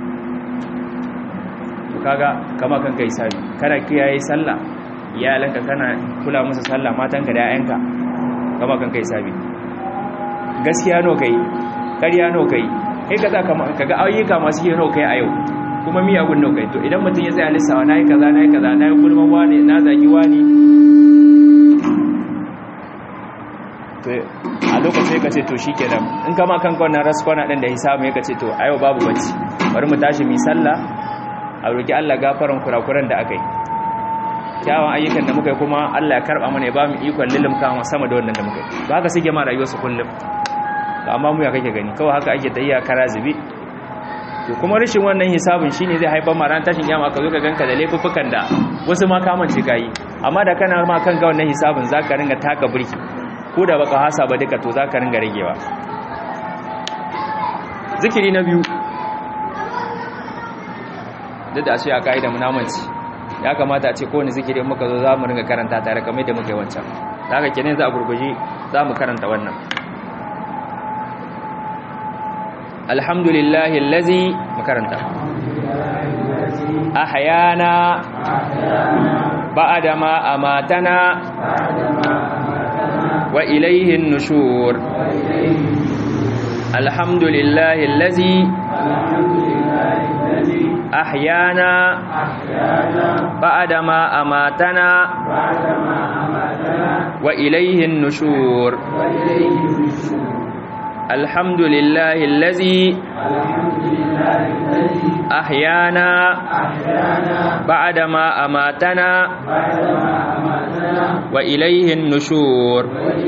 to kaga kama kanka yi sabi kana kiyaye sallah iyalanka kana kula musu sallah matanka da 'ya'yanka kama kanka yi sabi gaskiya no kai ƙarya no kai kai ka za ka ga ayyuka masu yi kai a yau kuma miyagun no kai to idan mutum ya tsaya lissawa na yi kaza na yi kaza na yi gulman wani na zagi wani a lokacin ka ce to shi kenan in kama kan kwanan raskwana ɗin da hisamu ya ka ce to a yau babu bacci bari mu tashi mai sallah a roƙi allah gafaran kurakuran da aka yi kyawun ayyukan da muka yi kuma allah ya karɓa mana ya ba mu ikon lilimka sama da wannan da muka yi ba haka suke ma rayuwarsu kullum amma mu ya kake gani kawai haka ake tayya kara zubi to kuma rashin wannan hisabin shine zai haifar ma ran tashin kiyama ka zo ka ganka da laifuffukan da wasu ma kamance kai amma da kana ma kan ga wannan hisabin zaka ringa taka burki ko da baka hasa ba duka to zaka ringa ragewa zikiri na biyu duk da a ce a ka'ida munamanci ya kamata a ce kowane zikiri muka zo za mu ringa karanta tare kamar da muka yi wancan da haka kenan za a gurguje za mu karanta wannan الحمد لله الذي مكرنتا أحيانا بعد ما أماتنا وإليه النشور الحمد لله الذي أحيانا بعد ما أماتنا وإليه النشور الحمد لله الذي أحيانا بعدما أماتنا وإليه النشور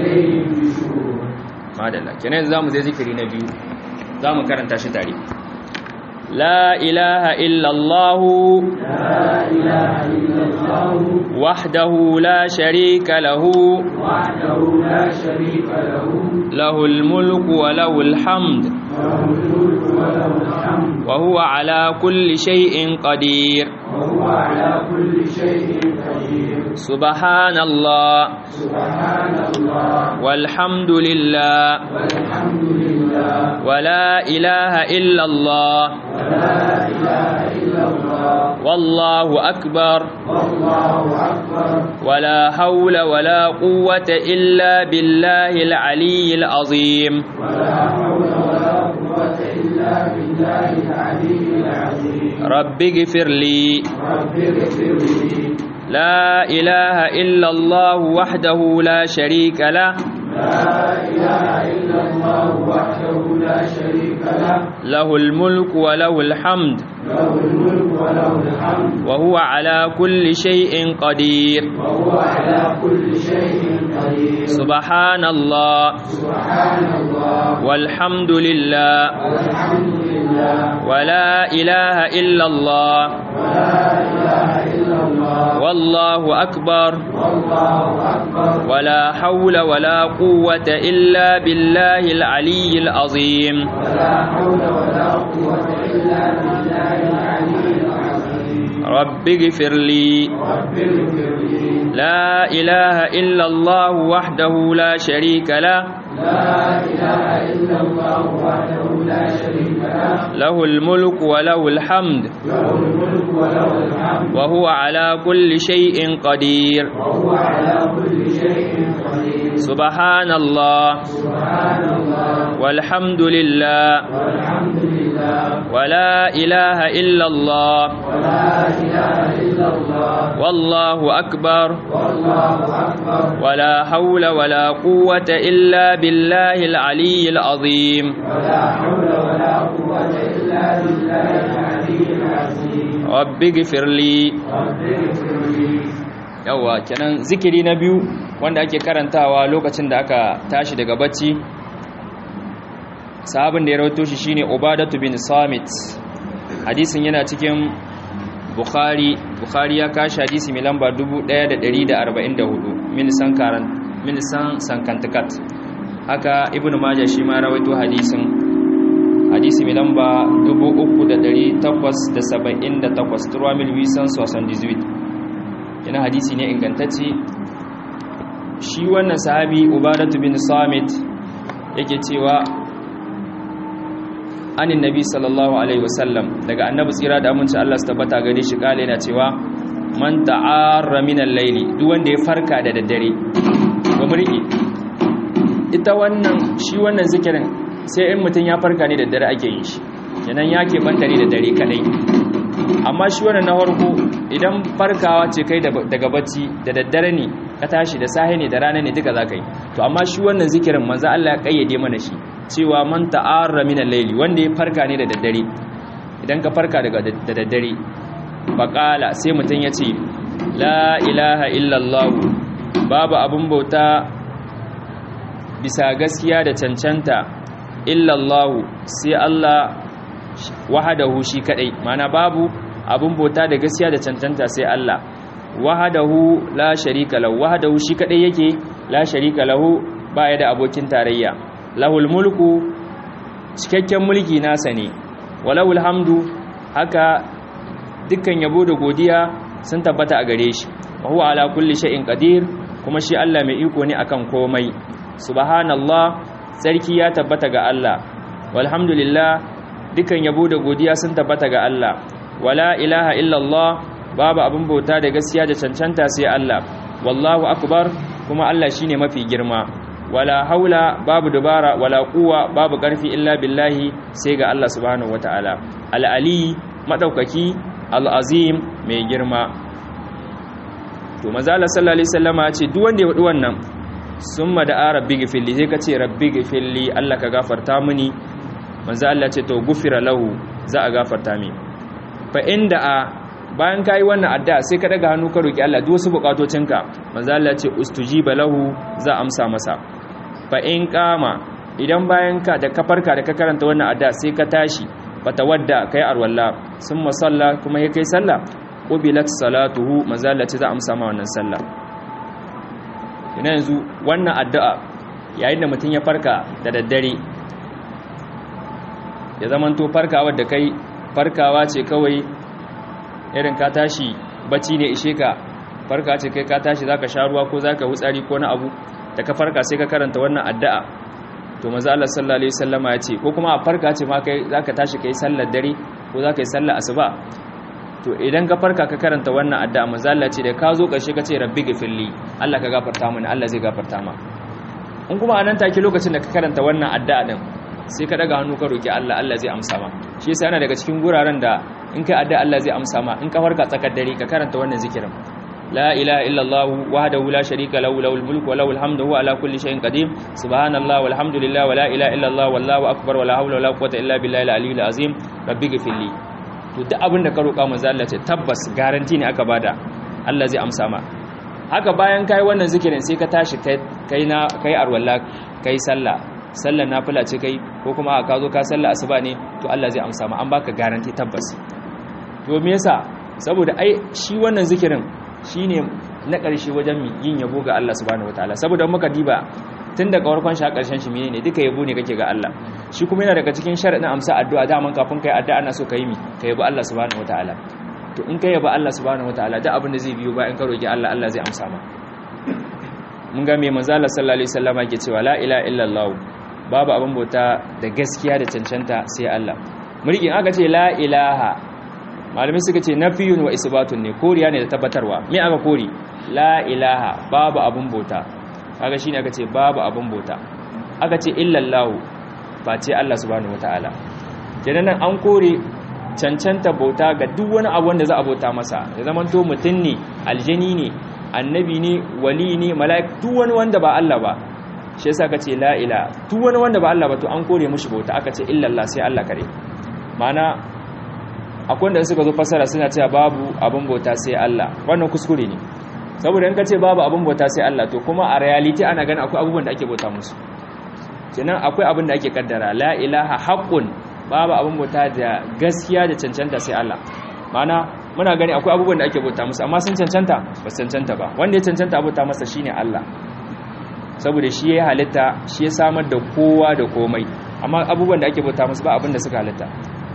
ماذا الله كنا زامو زي ذكري نبي زامو كرنتا شتاري لا إله إلا الله لا إله إلا الله وحده لا شريك له وحده لا شريك له له الملك وله الحمد له الملك وله الحمد وهو على كل شيء قدير وهو على كل شيء قدير سبحان الله سبحان الله والحمد لله والحمد لله ولا إله إلا الله ولا إله إلا الله والله أكبر والله أكبر ولا حول ولا قوة إلا بالله العلي العظيم ولا حول ولا قوة إلا بالله العلي العظيم رب اغفر لي رب اغفر لي لا إله إلا الله وحده لا شريك له لا إله إلا الله وحده لا شريك له له الملك وله الحمد له الملك وله الحمد وهو على كل شيء قدير وهو على كل شيء قدير سبحان الله سبحان الله والحمد لله والحمد لله ولا إله إلا الله ولا إله إلا الله والله أكبر والله أكبر ولا حول ولا قوة إلا بالله العلي العظيم ولا حول ولا قوة إلا بالله العلي العظيم رب اغفر لي رب اغفر لي لا إله إلا الله وحده لا شريك له لا إله إلا الله وحده لا شريك له له الملك وله الحمد له الملك وله الحمد وهو على كل شيء قدير وهو على كل شيء قدير سبحان الله سبحان الله والحمد لله والحمد لله ولا إله إلا الله ولا إله إلا الله والله أكبر والله أكبر ولا حول ولا قوة إلا بالله العلي العظيم ولا حول ولا قوة إلا بالله العلي العظيم رب اغفر لي رب اغفر لي yawa kenan zikiri na biyu wanda ake karantawa lokacin da aka tashi daga bacci sahabin da ya rawaito shi shine Ubadatu bin Samit hadisin yana cikin Bukhari Bukhari ya kashi hadisi mai lamba 1144 min san karan min san sankantakat haka Ibn Majah shi ma rawaito hadisin hadisi mai lamba 3878 turwa mil wisan 78 yana hadisi ne ingantacce shi wannan sahabi ubadatu bin samit yake cewa anin nabi sallallahu alaihi wasallam daga annabi tsira da aminci Allah su tabbata gare shi kale yana cewa man ta'arra min al-layli duk wanda ya farka da daddare ga murki ita wannan shi wannan zikirin sai in mutun ya farka ne da daddare ake yin shi kenan ya ke banta ne da dare kadai amma shi wannan na farko idan farkawa ce kai daga bacci da daddare ne ka tashi da sahi ne da rana ne duka zaka yi to amma shi wannan zikirin manzo Allah ya kayyade mana shi cewa man ta'arra min al-layli wanda ya farka ne da daddare idan ka farka daga da daddare faqala sai mutun ya ce la ilaha illallah babu abun bauta bisa gaskiya da cancanta illallah sai Allah wahadahu shi kadai mana babu abun bauta da gaskiya da cancanta sai Allah wahadahu la sharika lahu wahadahu shi kadai yake la sharika lahu baya da abokin tarayya lahul mulku cikakken mulki nasa ne walahul hamdu haka dukkan yabo da godiya sun tabbata a gare shi wa huwa ala kulli shay'in qadir kuma shi Allah mai iko ne akan komai subhanallah sarki ya tabbata ga Allah walhamdulillah dukan yabo da godiya sun tabbata ga Allah wala ilaha illallah babu abin bauta da gaskiya da cancanta sai Allah wallahu akbar kuma Allah shine mafi girma wala haula babu dubara wala quwwa babu karfi illa billahi sai ga Allah subhanahu wataala al-ali madaukaki al-azim mai girma to manzo Allah sallallahu alaihi wasallama ya ce duk wanda ya wadi wannan summa da rabbi gifilli sai ka ce rabbi gifilli Allah ka gafarta mini manzo Allah ce to gufira lahu za a gafarta mi fa inda a bayan kai wannan addu'a sai ka daga hannu ka roki Allah duk wasu bukatocinka manzo Allah ce ustujiba lahu za amsa masa fa in qama idan bayan ka da kafarka da ka karanta wannan addu'a sai ka tashi fatawadda kai arwalla summa salla kuma ya kai sallah qubilat salatuhu manzo Allah ce za amsa ma wannan sallah ina yanzu wannan addu'a yayin da mutum ya farka da daddare ya zamanto farkawa da kai farkawa ce kawai irin ka tashi bacci ne ishe ka farka ce kai ka tashi zaka sha ruwa ko zaka wutsari ko na abu da ka farka sai ka karanta wannan addu'a to manzo Allah sallallahu alaihi wasallama ya ce ko kuma a farka ce ma kai zaka tashi kai sallar dare ko zaka yi sallar asuba to idan ka farka ka karanta wannan addu'a manzo Allah ce da ka zo karshe ka ce rabbi gifilli Allah ka gafarta mini Allah zai gafarta ma in kuma anan take lokacin da ka karanta wannan addu'a din sai ka daga hannu ka roki Allah Allah zai amsa ma shi yasa yana daga cikin guraren da in kai addu'a Allah zai amsa ma in ka farka tsakar dare ka karanta wannan zikirin la ilaha illallah wahdahu la sharika lahu lahul mulku wa lahul hamdu huwa ala kulli shay'in qadir subhanallah walhamdulillah wa la ilaha illallah wallahu akbar wa la hawla wa la quwwata illa billahi al-aliyyil azim rabbi ghfirli to duk abin da ka roƙa manzo Allah ce tabbas garanti ne aka bada Allah zai amsa ma haka bayan kai wannan zikirin sai ka tashi kai na kai arwalla kai sallah sallar nafila ce kai ko kuma ka zo ka sallah asuba ne to Allah zai amsa ma an baka garanti tabbas to me yasa saboda ai shi wannan zikirin shine na ƙarshe wajen yin yabo ga Allah subhanahu wataala saboda muka diba tun daga farkon shi a ƙarshen shi menene duka yabo ne kake ga Allah shi kuma yana daga cikin sharadin amsa addu'a daman kafin kai addu'a ana so ka yi mi ka yabo Allah subhanahu wataala to in ka yabo Allah subhanahu wataala da abin da zai biyo bayan ka roki Allah Allah zai amsa ma mun ga me manzo Allah sallallahu alaihi wasallam yake cewa la ilaha illallah babu abin bauta da gaskiya da cancanta sai Allah mulkin aka ce la ilaha malamai suka ce nafiyun wa isbatun ne koriya ne da tabbatarwa me aka kori la ilaha babu abin bauta kaga shine aka ce babu abin bauta aka ce illallahu ba ce Allah subhanahu wataala kenan nan an kore cancanta bauta ga duk wani abu wanda za a bauta masa ya zaman to mutum ne aljani ne annabi ne wali ne mala'ik duk wani wanda ba Allah ba shi yasa aka ce la ilaha duk wani wanda ba Allah ba to an kore mushi bauta aka ce illallah sai Allah kare ma'ana akwai wanda suka zo fasara suna cewa babu abin bauta sai Allah wannan kuskure ne saboda in ka ce babu abin bauta sai Allah to kuma a reality ana ganin akwai abubuwan da ake bauta musu kenan akwai abin da ake kaddara la ilaha haqqun babu abin bauta da gaskiya da cancanta sai Allah mana muna gani akwai abubuwan da ake bauta musu amma sun cancanta ba su cancanta ba wanda ya cancanta bauta masa shine Allah saboda shi ya halitta shi ya samar da kowa da komai amma abubuwan da ake bauta musu ba abin da suka halitta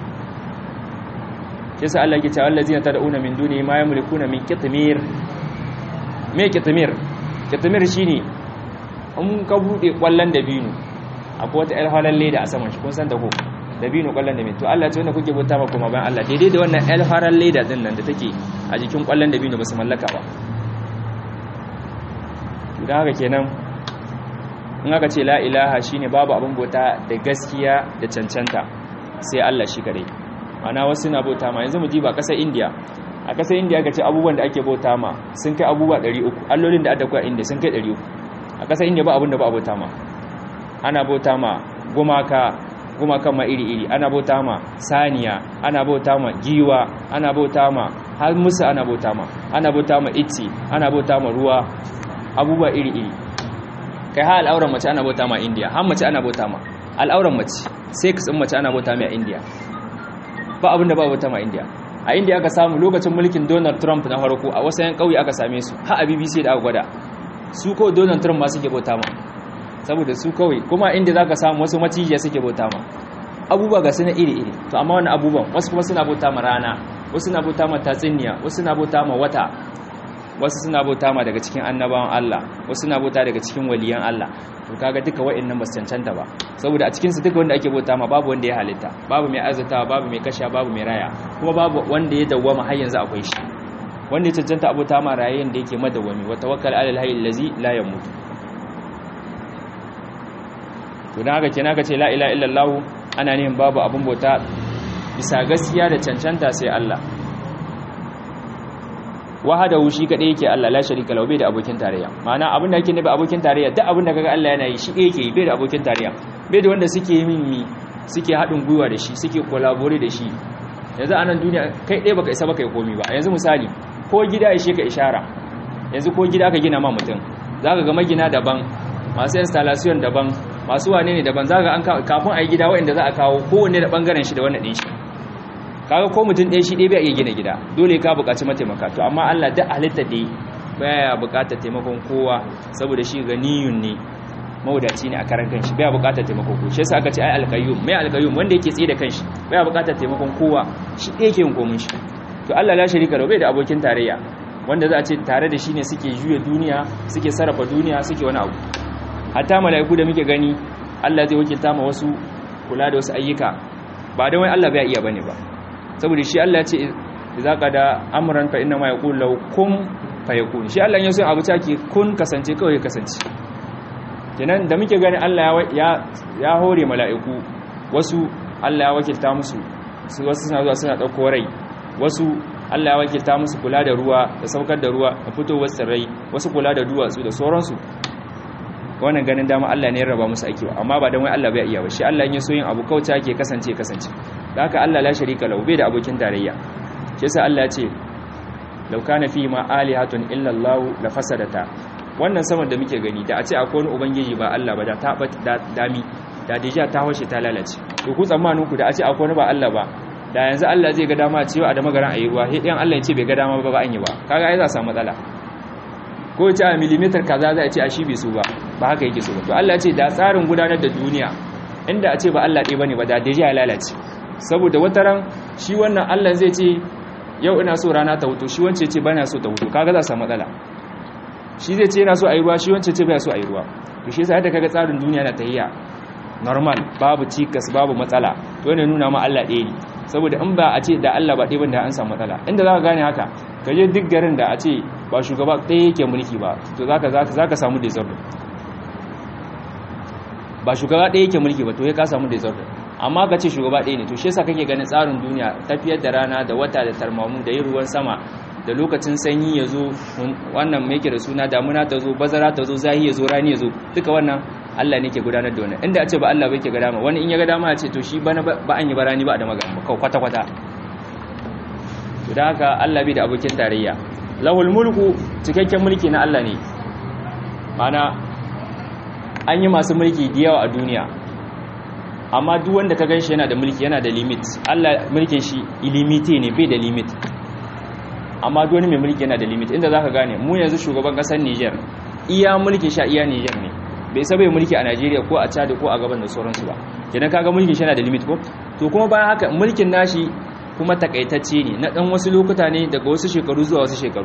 yasa Allah yake cewa allazina tad'una min duni ma yamlikuna min qitmir me qitmir qitmir shine in ka bude kwallon dabino akwai wata alhalan leda a saman shi kun san da ko dabino kwallon dabino to Allah ce wanda kuke bauta ma kuma bayan Allah daidai da wannan alhalan leda din nan da take a jikin kwallon dabino ba su mallaka ba to dan haka kenan in aka ce la ilaha shine babu abin bauta da gaskiya da cancanta sai Allah shi kare ana wasu na bauta ma yanzu mu ji ba kasar India a kasar India aka ce abubuwan da ake bauta ma sun kai abubuwa 300 allolin da aka kwa India sun kai 300 a kasar India ba abin da ba a bauta ma ana bauta ma gumaka gumakan ma iri-iri ana bauta ma saniya ana bauta ma giwa ana bauta ma har musu ana bauta ma ana bauta ma itti ana bauta ma ruwa abubuwa iri-iri kai ha al'auran mace ana bauta ma India har mace ana bauta ma al'auran mace sai kasan mace ana bauta ma a India ba abinda ba bauta ma India a India aka samu lokacin mulkin Donald Trump na farko a wasu yan kauye aka same su ha a BBC da aka gwada su ko Donald Trump ma suke bauta ma saboda su kawai kuma inda zaka samu wasu macijiya suke bauta ma abubuwa ga suna iri-iri to amma wani abubuwan wasu kuma suna bauta ma rana wasu suna bauta ma tatsiniya wasu suna bauta ma wata wasu suna bauta ma daga cikin annabawan Allah wasu suna bauta daga cikin waliyan Allah to kaga duka wa'annan ba su cancanta ba saboda a cikin su duka wanda ake bauta ma babu wanda ya halitta babu mai arzatawa babu mai kasha babu mai raya kuma babu wanda ya dawwama har yanzu akwai shi wanda ya cancanta abota ma rayayen da yake madawwami wa tawakkal alal hayy allazi la yamut to dan haka kenan ka ce la ilaha illallah ana nihin babu abun bauta bisa gaskiya da cancanta sai Allah wahadahu shi kadai yake Allah la sharika lahu bai da abokin tarayya ma'ana abin da yake ne ba abokin tarayya duk abin da kaga Allah yana yi shi yake yi bai da abokin tarayya bai da wanda suke yi mimmi suke haɗin gwiwa da shi suke collaborate da shi yanzu a nan duniya kai ɗaya baka isa baka yi komi ba yanzu misali ko gida ya shi ka ishara yanzu ko gida aka gina ma mutum zaka ga magina daban masu installation daban masu wane ne daban zaka an kafin a yi gida wanda za a kawo kowanne da bangaren shi da wannan ɗin shi kaga ko mutum ɗaya shi ɗaya bai iya gina gida dole ka buƙaci mataimaka to amma Allah da halitta dai baya buƙatar taimakon kowa saboda shi ganiyun ne mawadaci ne a karan kanshi baya buƙatar taimakon kowa shi yasa aka ce ai alqayyum mai alqayyum wanda yake tsaye da kanshi baya buƙatar taimakon kowa shi ɗaya yake yin komai shi to Allah la sharika lahu bai da abokin tarayya wanda za a ce tare da shi ne suke juya duniya suke sarrafa duniya suke wani abu hatta mala'iku da muke gani Allah zai wakilta ma wasu kula da wasu ayyuka ba da wai Allah bai iya bane ba saboda shi Allah ce za ka da amuran fa inna ma ya ƙun lau kun fa ya kun shi Allah ya so abu take kun kasance kawai ya kasance kenan da muke gani Allah ya hore mala'iku wasu Allah ya wakilta musu su wasu suna zuwa suna ɗauko rai wasu Allah ya wakilta musu kula da ruwa da saukar da ruwa da fitowar tsirrai wasu kula da duwatsu da sauransu wannan ganin dama Allah ne ya raba musu aiki ba amma ba dan wai Allah bai iya ba shi Allah ya so yin abu kauta ke kasance kasance da haka Allah la sharika lahu bai da abokin tarayya shi yasa Allah ya ce law kana fi ma alihatun illa Allah la fasadata wannan saman da muke gani da a ce akwai wani ubangiji ba Allah ba da ta dami da deja ta hoshe ta lalace to ku tsammanin ku da a ce akwai wani ba Allah ba da yanzu Allah zai ga dama cewa a da magaran ayi ruwa sai Allah ya ce bai ga dama ba ba an yi ba kaga ai za a samu matsala ko ya ce a millimeter kaza za a ce a shi bai so ba ba haka yake so ba to Allah ya ce da tsarin gudanar da duniya inda a ce ba Allah ɗaya bane ba da deja ya lalace saboda wataran shi wannan Allah zai ce yau ina so rana ta hutu shi wance ce bana so ta hutu kaga za a samu matsala shi zai ce yana so a yi ruwa shi wance ce baya so a yi ruwa to shi yasa yadda kaga tsarin duniya na tahiya normal babu cikas babu matsala to ne nuna ma Allah ɗaya ne saboda in ba a ce da Allah ba ɗaya bane da an samu matsala inda za ka gane haka ka je duk garin da a ce ba shugaba ɗaya yake mulki ba to zaka zaka zaka samu disorder ba shugaba ɗaya yake mulki ba to ya ka samu disorder amma ka ce shugaba ɗaya ne to shi yasa kake ganin tsarin duniya tafiyar da rana da wata da tarmamu da yin ruwan sama da lokacin sanyi ya zo wannan mai da suna damuna ta zo bazara ta zo zahi ya zo rani ya zo duka wannan Allah ne ke gudanar da wannan inda a ce ba Allah bai ke ga dama wani in ya ga dama ya ce to shi bana ba an yi barani ba da magana ba kwata kwata to da haka Allah bai da abokin tarayya lahul mulku cikakken mulki na Allah ne mana an yi masu mulki da yawa a duniya amma duk wanda ka ganshi yana da mulki yana da limit Allah mulkin shi ilimite ne bai da limit amma duk wani mai mulki yana da limit inda zaka gane mu yanzu shugaban kasar Niger iya mulkin sha iya Niger ne bai saba yi mulki a Najeriya ko a Chad ko a gaban da sauransu ba kenan kaga mulkin shi yana da limit ko to kuma bayan haka mulkin nashi kuma takaitacce ne na dan wasu lokuta ne daga wasu shekaru zuwa wasu shekaru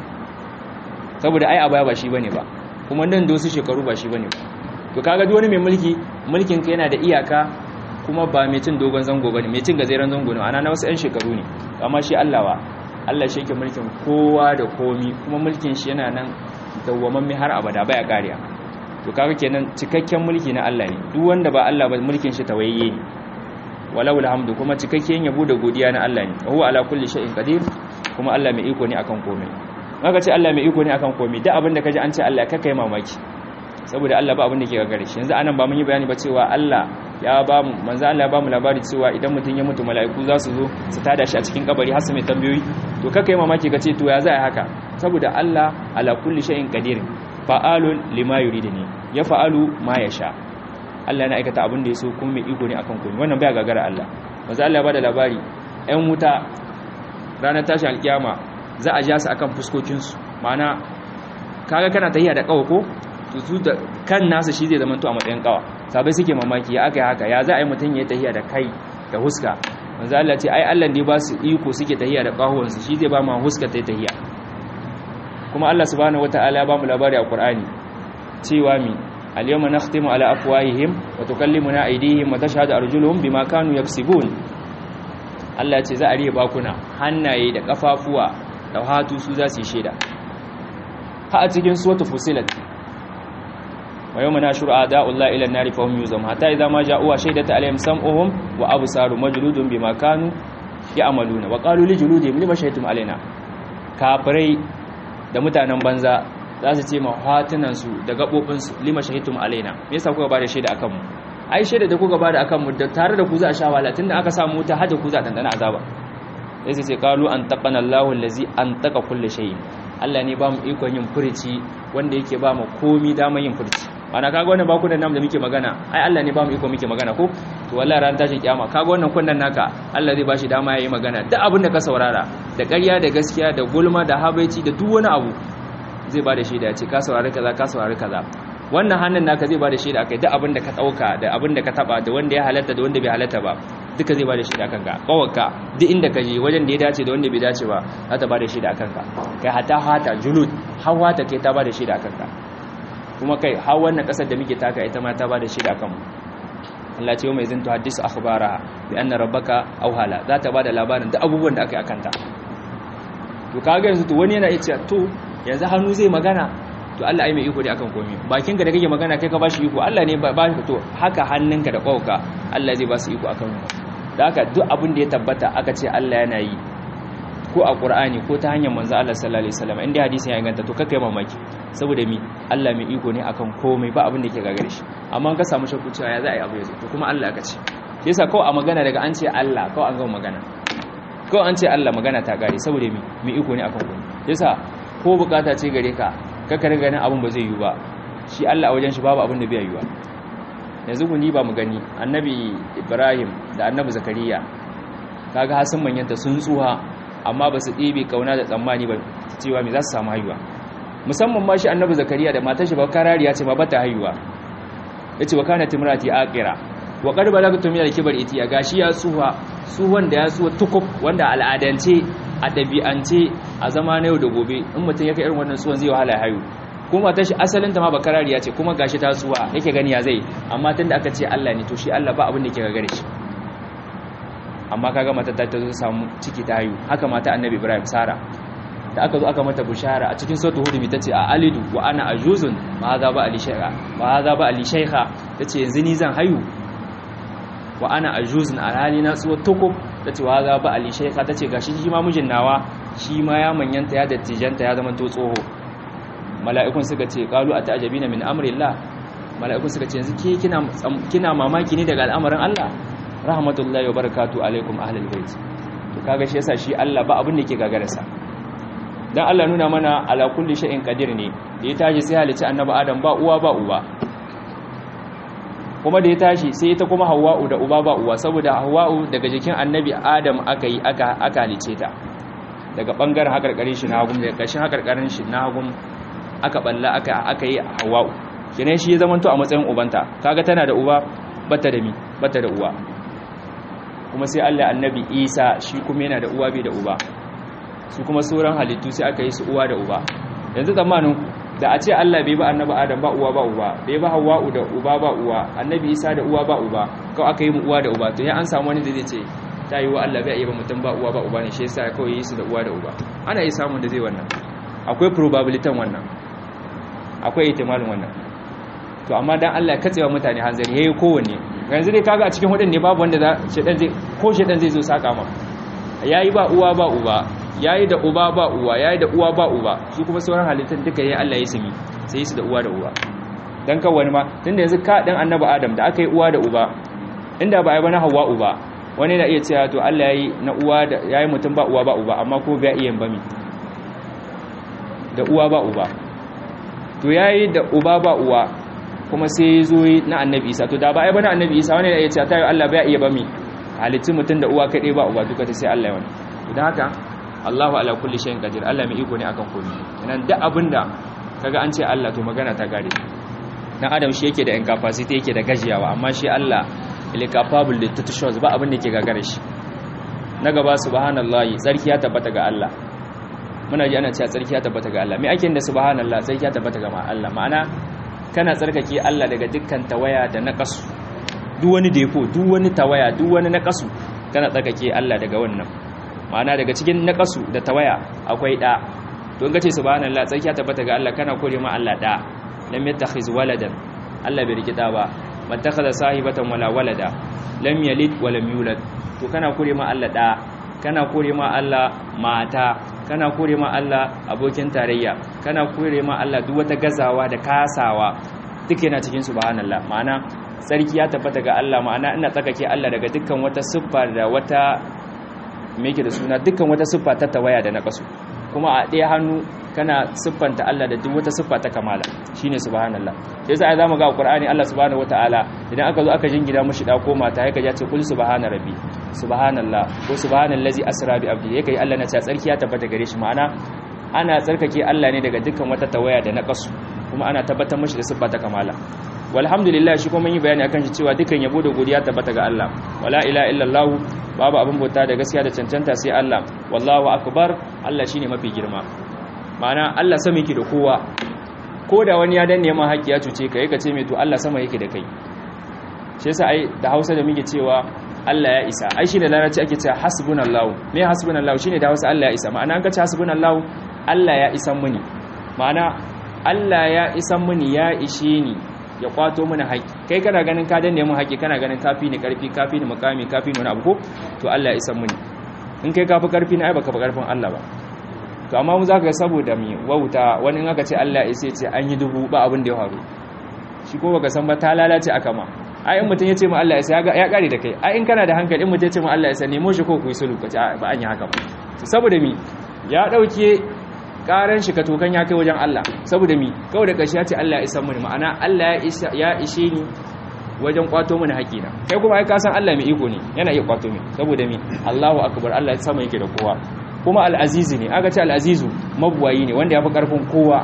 saboda ai a baya ba shi bane ba kuma nan da wasu shekaru ba shi bane ba to kaga duk wani mai mulki mulkin ka yana da iyaka kuma ba mai cin dogon zango bane mai cin gazeren zango ne ana na wasu 'yan shekaru ne amma shi Allah wa Allah shi yake mulkin kowa da komi kuma mulkin shi yana nan dawwamamme har abada baya kariya to kaga kenan cikakken mulki na Allah ne duk wanda ba Allah ba mulkin shi tawayye ne walau alhamdu kuma cikakken yabo da godiya na Allah ne huwa ala kulli shay'in qadir kuma Allah mai iko ne akan komai maka ce Allah mai iko ne akan komai duk abin da kaji an ce Allah ka kai mamaki saboda Allah ba abin da ke gagare shi yanzu anan ba mun yi bayani ba cewa Allah ya ba mu manzo Allah ya ba mu labari cewa idan mutum ya mutu mala'iku za su zo su tada shi a cikin kabari har su mai tambayoyi to kaka yi mamaki ka ce to ya za haka saboda Allah ala kulli shay'in qadir fa'alun lima yuridni ya fa'alu ma yasha Allah na aikata abin da ya so kuma mai iko ne akan komai wannan baya gagara Allah manzo Allah ya bada labari ɗan wuta ranar tashi alkiyama za a ja su akan fuskokin su ma'ana kaga kana tahiya da kawo ko su da kan nasa shi zai zama to a matsayin kawa sabai suke mamaki ya aka yi haka ya za a yi mutum ya tahiya da kai da huska manzo Allah ce ai Allah ne ba su iko suke tahiya da kahuwansu shi zai ba ma huska ta tahiya kuma Allah subhanahu wataala ya ba mu labari a Qur'ani cewa mi al-yawma nakhtimu ala afwahihim wa tukallimuna aydihim wa tashhadu arjuluhum bima kanu yaksibun Allah ya ce za a riye bakuna hannaye da kafafuwa da hatu su za su yi sheda ha a cikin suratul fusilat ويوم نشر أعداء الله إلى النار فهم يوزم حتى إذا ما جاءوا شهدت عليهم سمعهم وأبصارهم مجلود بما كانوا يعملون وقالوا لجلودهم لما شهدتم علينا كافري da mutanen banza za su ce ma hatunansu da gaɓoɓinsu lima shahidtum alaina me yasa kuka bada shaida akan mu ai shaida da kuka bada akan mu da tare da ku za a sha wahala tunda aka samu wuta hada ku za a dandana azaba sai sai qalu an taqana Allahu allazi an taqa kulli shay'in Allah ne ba mu ikon yin furici wanda yake ba mu komi damar yin furici ana kaga wannan bakunan namu da muke magana ai Allah ne ba mu iko muke magana ko to wallahi ran tashin kiyama kaga wannan kunnan naka Allah zai bashi dama yayi magana duk abin da ka saurara da ƙarya da gaskiya da gulma da habaici da duk wani abu zai bada shaida ya ce ka saurari kaza ka saurari kaza wannan hannun naka zai bada shaida akai duk abin da ka dauka da abin da ka taba da wanda ya halatta da wanda bai halatta ba duka zai bada shaida kanka kawarka duk inda ka je wajen da ya dace da wanda bai dace ba za ta bada shaida kanka kai hata hata julud hawa ta kai ta bada shaida kanka kuma kai har wannan kasar da muke taka ita ma ta bada shaida kanmu Allah ce mai zintu hadisu akhbara bi anna rabbaka awhala za ta bada labarin duk abubuwan da aka yi akanta to kaga yanzu to wani yana iya to yanzu hannu zai magana to Allah ai mai iko ne akan komai bakinka da kake magana kai ka bashi iko Allah ne ba shi to haka hannunka da kwauka Allah zai ba su iko akan da haka duk abin da ya tabbata aka ce Allah yana yi ko a Qur'ani ko ta hanyar manzo Allah sallallahu alaihi wasallam inda hadisin ya inganta to kakai mamaki saboda mi Allah mai iko ne akan komai ba abin da yake gagare shi amma ka samu shakku cewa ya za a yi abu yanzu to kuma Allah aka ce yasa kawai a magana daga an ce Allah kawai an gama magana kawai an ce Allah magana ta gare saboda mi mi iko ne akan kuma yasa ko bukata ce gare ka kaka riga ganin abin ba zai yi ba shi Allah a wajen shi babu abin da bai yi ba yanzu ku ni ba mu gani annabi Ibrahim da annabi Zakariya kaga hasan manyanta sun tsuha amma ba su ɗebe kauna da tsammani ba cewa me za su samu haihuwa musamman ma shi annabi Zakariya da matar shi ba karariya ce ma bata haihuwa yace wa kana timrati aqira wa qad balagtu min al-kibar itiya gashi ya tsuha tsuhan da ya tsuha tukub wanda al'adance a dabi'ance a zama na yau da gobe in mutum ya kai irin wannan tsuhan zai wahala haihu kuma ta shi asalinta ma bakarariya ce kuma gashi ta tsuwa yake gani ya zai amma tunda aka ce Allah ne to shi Allah ba abin da yake gagare shi amma kaga mata ta zo samu ciki ta haihu haka mata annabi Ibrahim Sara da aka zo aka mata bushara a cikin suratul hud tace a alidu wa ana ajuzun ma hadha ba ali shaykha wa hadha ba ali shaykha tace yanzu ni zan haihu wa ana ajuzun alhali na tsuwa tukub tace wa hadha ba ali shaykha tace gashi shi ma mijin nawa shi ma ya manyanta ya dattijanta ya zama to tsoho mala'ikun suka ce qalu ata'jabina min amrillah mala'ikun suka ce yanzu ke kina kina mamaki ne daga al'amarin Allah rahmatullahi wa barakatuhu alaikum ahlul bait to kaga shi yasa shi Allah ba abin da yake gagararsa dan Allah nuna mana ala kulli shay'in qadir ne da ya tashi sai halici annabi Adam ba uwa ba uba kuma da ya tashi sai ita kuma Hawwa'u da uba ba uwa saboda Hawwa'u daga jikin annabi Adam aka yi aka aka halice ta daga bangaren hakarkarin shi na hagum daga kashin hakarkarin shi na hagum aka balla aka aka yi Hawwa'u kenan shi ya zamanto a matsayin ubanta kaga tana da uba bata da mi bata da uwa kuma sai Allah annabi Isa shi kuma yana da uwa bai da uba su kuma sauran halittu sai aka yi su uwa da uba yanzu zamanin da a ce Allah bai ba annabi Adam ba uwa ba uba bai ba Hawwa'u da uba ba uwa annabi Isa da uwa ba uba kawai aka yi mu uwa da uba to ya an samu wani da zai ce ta yi wa Allah bai yi ba mutum ba uwa ba uba ne shi yasa kawai yi su da uwa da uba ana yi samun da zai wannan akwai probability wannan akwai ihtimalin wannan to amma dan Allah ya katsewa mutane hanzari yayi kowanne yanzu dai kaga a cikin hudun ne babu wanda za shedan zai ko shedan zai zo saka ma yayi ba uwa ba uba yayi da uba ba uwa yayi da uwa ba uba shi kuma sauran halittun duka yayi Allah ya sami sai su da uwa da uwa dan kan wani ma tunda yanzu ka dan annabi Adam da aka yi uwa da uba inda ba ai ba na Hawwa uba wani na iya cewa to Allah yayi na uwa da yayi mutum ba uwa ba uba amma ko bai iya bami da uwa ba uba to yayi da uba ba uwa kuma sai zo na annabi Isa to da ba ai ba na annabi Isa wani na iya cewa tayi Allah bai iya bami halittu mutum da uwa kaɗai ba uba duka ta sai Allah ya wani idan haka Allahu ala kulli shay'in qadir Allah mai iko ne akan komai nan duk abinda kaga an ce Allah to magana ta gare dan adam shi yake da incapacity yake da gajiyawa amma shi Allah il capable de toutes choses ba abin da yake gagare shi na gaba subhanallahi tsarki ya tabbata ga Allah muna ji ana cewa tsarki ya tabbata ga Allah me ake da subhanallah tsarki ya tabbata ga Allah ma'ana kana tsarkake Allah daga dukkan tawaya da naqasu duk wani defo duk wani tawaya duk wani naqasu kana tsarkake Allah daga wannan ma'ana daga cikin naqasu da tawaya akwai da to in kace subhanallah tsarki ya tabbata ga Allah kana kore ma Allah da lam yattakhiz waladan Allah bai rikita ba man takhadha sahibatan wala walada lam yalid wa lam yulad to kana kore ma Allah da kana kore ma Allah mata kana kore ma Allah abokin tarayya kana kore ma Allah duk wata gazawa da kasawa duk yana cikin subhanallah ma'ana sarki ya tabbata ga Allah ma'ana ina tsakake Allah daga dukkan wata siffa da wata me yake da suna dukkan wata siffa ta tawaya da na kasu kuma a ɗaya hannu kana siffanta Allah da duk wata siffa ta kamala shine subhanallah sai sai zamu ga Qur'ani Allah subhanahu wataala idan aka zo aka jingina mushi da ko mata yake ya ce kul subhana rabbi subhanallah ko subhanallazi asra bi abdi yake Allah na ce tsarki ya tabbata gare shi ma'ana ana tsarkake Allah ne daga dukkan wata tawaya da na kasu kuma ana tabbatar mushi da siffa ta kamala walhamdulillah shi kuma mun yi bayani akan shi cewa dukkan yabo da godiya tabbata ga Allah wala ilaha illallah babu abin bauta da gaskiya da cancanta sai Allah wallahu akbar Allah shine mafi girma ma'ana Allah sama yake da kowa ko da wani ya danne ma haƙi ya cuce ka yake ce mai to Allah sama yake da kai shi yasa ai da Hausa da muke cewa Allah ya isa ai shine larabci ake cewa hasbunallahu me hasbunallahu shine da Hausa Allah ya isa ma'ana an ka ce hasbunallahu Allah ya isan muni ma'ana Allah ya isan muni ya ishe ni ya kwato mana haƙi kai kana ganin ka danne mun haƙi kana ganin kafi ni karfi kafi ni mukami kafi ni wani abu ko to Allah ya isan muni in kai kafi karfi na ai baka fi karfin Allah ba to amma mu zaka ga saboda mi wauta wani in aka ce Allah ya ce an yi dubu ba abin da ya faru shi ko baka san ba ta lalace aka ma ai in mutum ya ce ma Allah ya sa ya kare da kai ai in kana da hankali in mutum ya ce ma Allah ya sa nemo shi ko ku yi sulhu ka ce ba an yi haka ba saboda mi ya dauke karan shi ka tokan ya kai wajen Allah saboda mi kawai da kashi ya ce Allah ya isa mu ma'ana Allah ya ishe ni wajen kwato mini haƙina kai kuma ai ka san Allah mai iko ne yana iya kwato mi saboda mi Allahu akbar Allah ya sama yake da kowa kuma al-azizi ne aka ce al-azizu mabuwayi ne wanda ya fi karfin kowa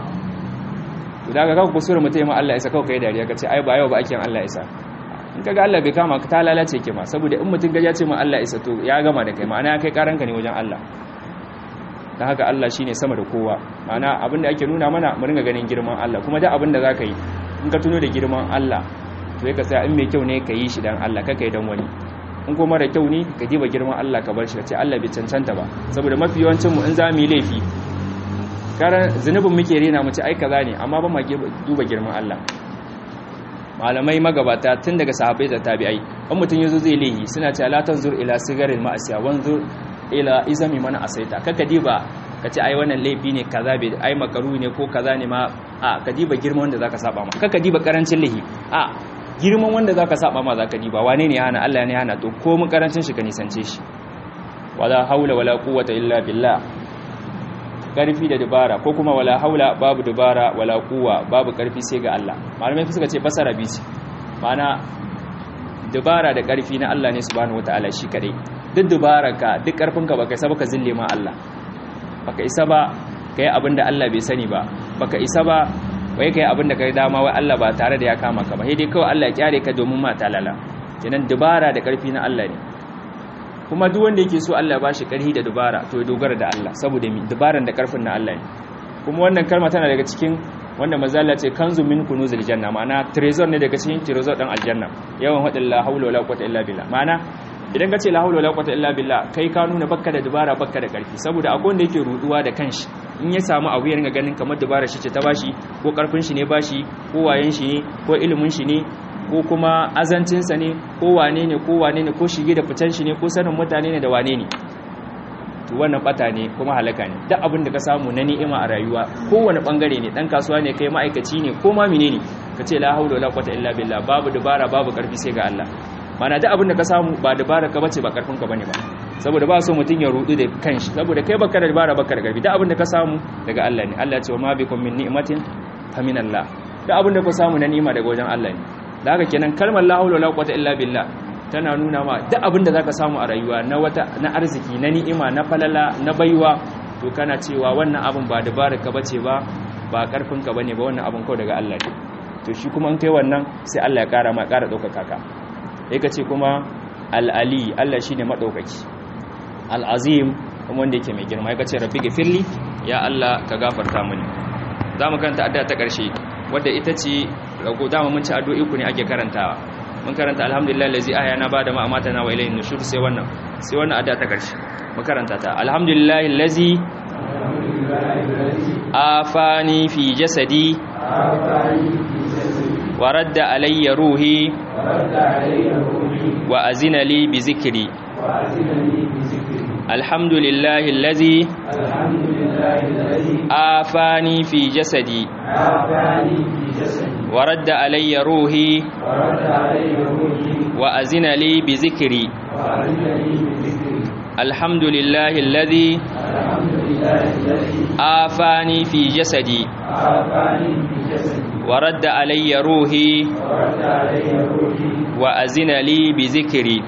to daga kaga kusura mutai ma Allah ya isa kawai kai dariya ka ce ai ba yau ba ake Allah ya isa in kaga Allah bai kama ka ta lalace ke ma saboda in mutum gaja ce ma Allah ya isa to ya gama da kai ma'ana kai karanka ne wajen Allah dan haka Allah shine sama da kowa ma'ana abinda ake nuna mana mu ringa ganin girman Allah kuma duk abinda zaka yi in ka tuno da girman Allah to ka tsaya in mai kyau ne ka yi shi dan Allah kaka yi dan wani in kuma mara kyau ne ka diba girman Allah ka bar shi ka ce Allah bai cancanta ba saboda mafi yawancin mu in za mu yi laifi karan zunubin muke rena mu ce ai kaza ne amma ba ma duba girman Allah malamai magabata tun daga sahabbai da tabi'ai in mutum yazo zai laifi suna ce la tanzur ila sigaril ma'asiya wanzur ila izami mana asaita kaka diba ka ce ai wannan laifi ne kaza bai ai makaru ne ko kaza ne ma a ka diba girman wanda zaka saba ma kaka diba karancin laifi a girman wanda zaka saba ma zaka diba wane ne ya hana Allah ne ya hana to ko mun karancin shi ka nisance shi wala haula wala quwwata illa billah karfi da dubara ko kuma wala haula babu dubara wala quwwa babu karfi sai ga Allah malamai suka ce fasara bici mana dubara da karfi na Allah ne subhanahu wataala shi kadai duk dubararka duk karfinka baka isa baka zille ma Allah baka isa ba kai abinda Allah bai sani ba baka isa ba wai kai abinda kai dama wai Allah ba tare da ya kama ka ba sai dai kawai Allah ya kyare ka domin ma talala kenan dubara da karfi na Allah ne kuma duk wanda yake so Allah ba shi karhi da dubara to ya dogara da Allah saboda mi dubaran da karfin na Allah ne kuma wannan kalma tana daga cikin wanda mazalla ce kanzu min kunuzil janna ma'ana trezor ne daga cikin trezor dan aljanna yawan hadin la haula wala quwwata illa billah ma'ana idan ka ce la haula wala quwwata illa billah kai ka nuna bakka da dubara bakka da karfi saboda akwai wanda yake ruduwa da kanshi in ya samu abu ya ringa ganin kamar dubara shi ce ta bashi ko karfin shi ne bashi ko wayen shi ne ko ilimin shi ne ko kuma azancinsa ne ko wane ne ko wane ne ko shige da fitan shi ne ko sanin mutane ne da wane ne to wannan bata ne kuma halaka ne duk abin da ka samu na ni'ima a rayuwa kowane bangare ne dan kasuwa ne kai ma'aikaci ne ko ma menene ka ce la haula wala quwwata illa billah babu dubara babu karfi sai ga Allah mana duk abin da ka samu ba dubara ka bace ba karfin ka bane ba saboda ba so mutun ya rudu da kanshi saboda kai baka da dubara baka da karfi duk abin da ka samu daga Allah ne Allah ya ce wa ma bikum min ni'matin fa min Allah duk abin da ka samu na ni'ima daga wajen Allah ne da haka kenan kalmar la haula wala quwwata illa billah tana nuna ma duk abin da zaka samu a rayuwa na wata na arziki na ni'ima na falala na baiwa to kana cewa wannan abin ba dabarar ka bace ba ba karfin ka bane ba wannan abin kawai daga Allah ne to shi kuma in kai wannan sai Allah ya kara ma kara daukaka ka sai ka ce kuma al-ali Allah shine madaukaki al-azim kuma wanda yake mai girma ya ce rabbi gafirli ya Allah ka gafarta mini zamu kanta addu'a ta karshe wadda ita ce rago dama mun ci addu'o'i ku ne ake karantawa mun karanta alhamdulillah lazi ahyana bada ma amatana wa ilayhi nushur sai wannan sai wannan addu'a ta karshe mun karanta ta alhamdulillah lazi afani fi jasadi wa radda alayya ruhi wa azina li bi zikri alhamdulillah allazi afani fi jasadi ورد علي روحي وأزن لي بذكري الحمد لله الذي آفاني في جسدي ورد علي روحي وأزن لي بذكري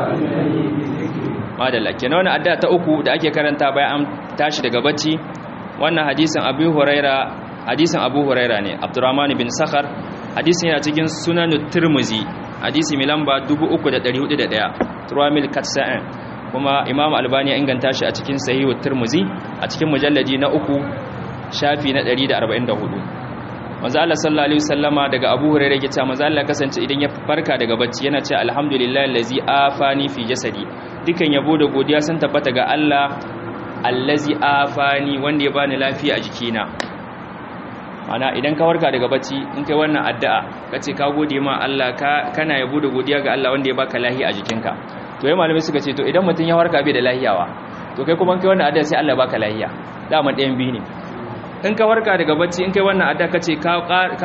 madalla kenan wannan addu'a ta uku da ake karanta bayan an tashi daga bacci wannan hadisin Abu Huraira hadisin abu huraira ne abdurrahman bin sakhar hadisin yana cikin sunanu turmuzi hadisi mai lamba 3401 turamil katsa'in kuma imam albani ya inganta shi a cikin sahihu turmuzi a cikin mujalladi na uku shafi na 144 manzo Allah sallallahu alaihi wasallama daga abu huraira yake cewa manzo Allah kasance idan ya farka daga bacci yana cewa alhamdulillahi allazi afani fi jasadi dukan yabo da godiya sun tabbata ga Allah allazi afani wanda ya bani lafiya a jikina ana idan ka warka daga bacci in kai wannan addu'a kace ka gode ma Allah ka kana yabo da godiya ga Allah wanda ya baka lafiya a jikinka to yayin malamai suka ce to idan mutun ya warka bai da lafiyawa to kai kuma kai wannan addu'a sai Allah baka lafiya dama ɗayan biyu ne in ka warka daga bacci in kai wannan adda kace ka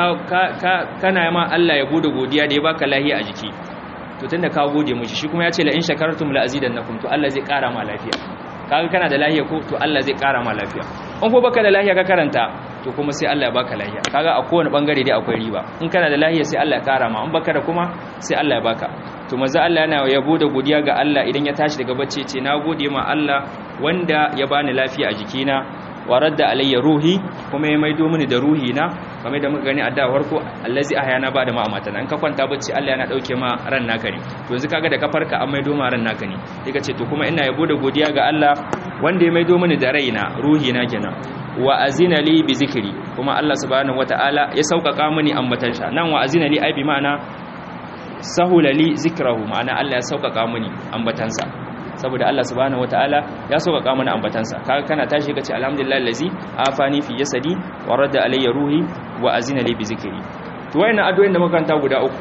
kana ma Allah ya gode godiya da ya baka lafiya a jiki to tunda ka gode mishi shi kuma ya ce la in shakartum la azidannakum to Allah zai kara ma lafiya kaga kana da lafiya ko to Allah zai kara ma lafiya in ko baka da lafiya ka karanta to kuma sai Allah ya baka lafiya kaga a kowane bangare dai akwai riba in kana da lafiya sai Allah ya kara ma in baka da kuma sai Allah ya baka to manzo Allah yana yabo da godiya ga Allah idan ya tashi daga bacci ce na gode ma Allah wanda ya bani lafiya a jikina wa radda alayya ruhi kuma ya maido mini da ruhi na kamar da muka gani a da farko allazi ahyana ba da ma amata in ka kwanta bacci Allah yana dauke ma ran naka ne to yanzu kaga da ka farka an maido ma ran naka ne sai ka ce to kuma ina yabo da godiya ga Allah wanda ya maido mini da raina ruhi na kenan wa azina li bi zikri kuma Allah subhanahu wataala ya sauƙaƙa mini ambatan sha nan wa azina li ai bi ma'ana sahula li zikrahu ma'ana Allah ya sauƙaƙa mini ambatansa saboda Allah subhanahu wataala ya sauƙaƙa mana ambatansa kaga kana tashi kace alhamdulillah allazi afani fi jasadi wa radda alayya ruhi wa azina li bi zikri to wayannan addu'o'in da muka kanta guda uku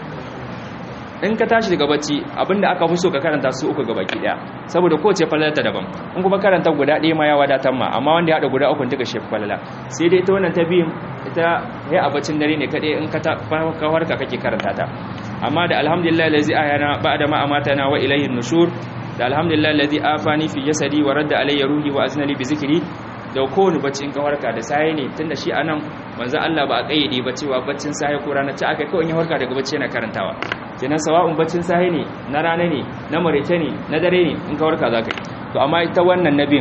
in ka tashi daga bacci abinda aka fi so ka karanta su uku gaba ki daya saboda kowace falalata daban in kuma karanta guda ɗaya ma ya wadatar ma amma wanda ya haɗa guda uku duka shefi falala sai dai ta wannan ta biyun ita ya a baccin dare ne kaɗai in ka warka kake karanta ta amma da alhamdulillah lazi ayana ba'da ma amatana wa ilayhi nushur da alhamdulillah lazi afani fi jasadi wa radda alayya ruhi wa aznali bi zikri da kowane bacci in ka warka da saye ne tunda shi anan manzo Allah ba a kayyade ba cewa baccin saye ko rana ci aka kawai ya warka daga bacci yana karantawa kenan sawa'un baccin saye ne na rana ne na marece ne na dare ne in ka warka zaka yi to amma ita wannan nabin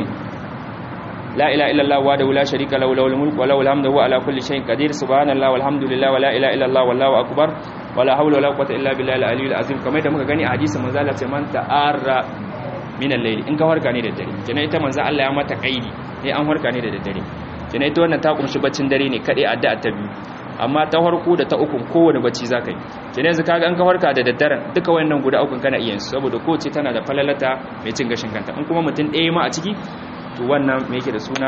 la ilaha illallah wa la sharika lahu lahul mulku wa lahul hamdu wa ala kulli shay'in qadir subhanallahi walhamdulillah wa la ilaha illallah wallahu akbar wa la hawla wa la quwwata illa billahi al-aliyyil azim kamar da muka gani a hadisin manzo Allah ce man ta'arra min al-layl in ka warka ne da dare kenan ita manzo Allah ya mata kaidi ne an warka ne da daddare kenan ita wannan ta kumshi baccin dare ne kadai addu'a ta biyu amma ta farko da ta uku kowane bacci zaka yi kenan yanzu kaga an ka farka da daddaren duka wayannan guda uku kana iya su saboda kowace tana da falalata mai cin gashin kanta in kuma mutum ɗaya ma a ciki to wannan me yake da suna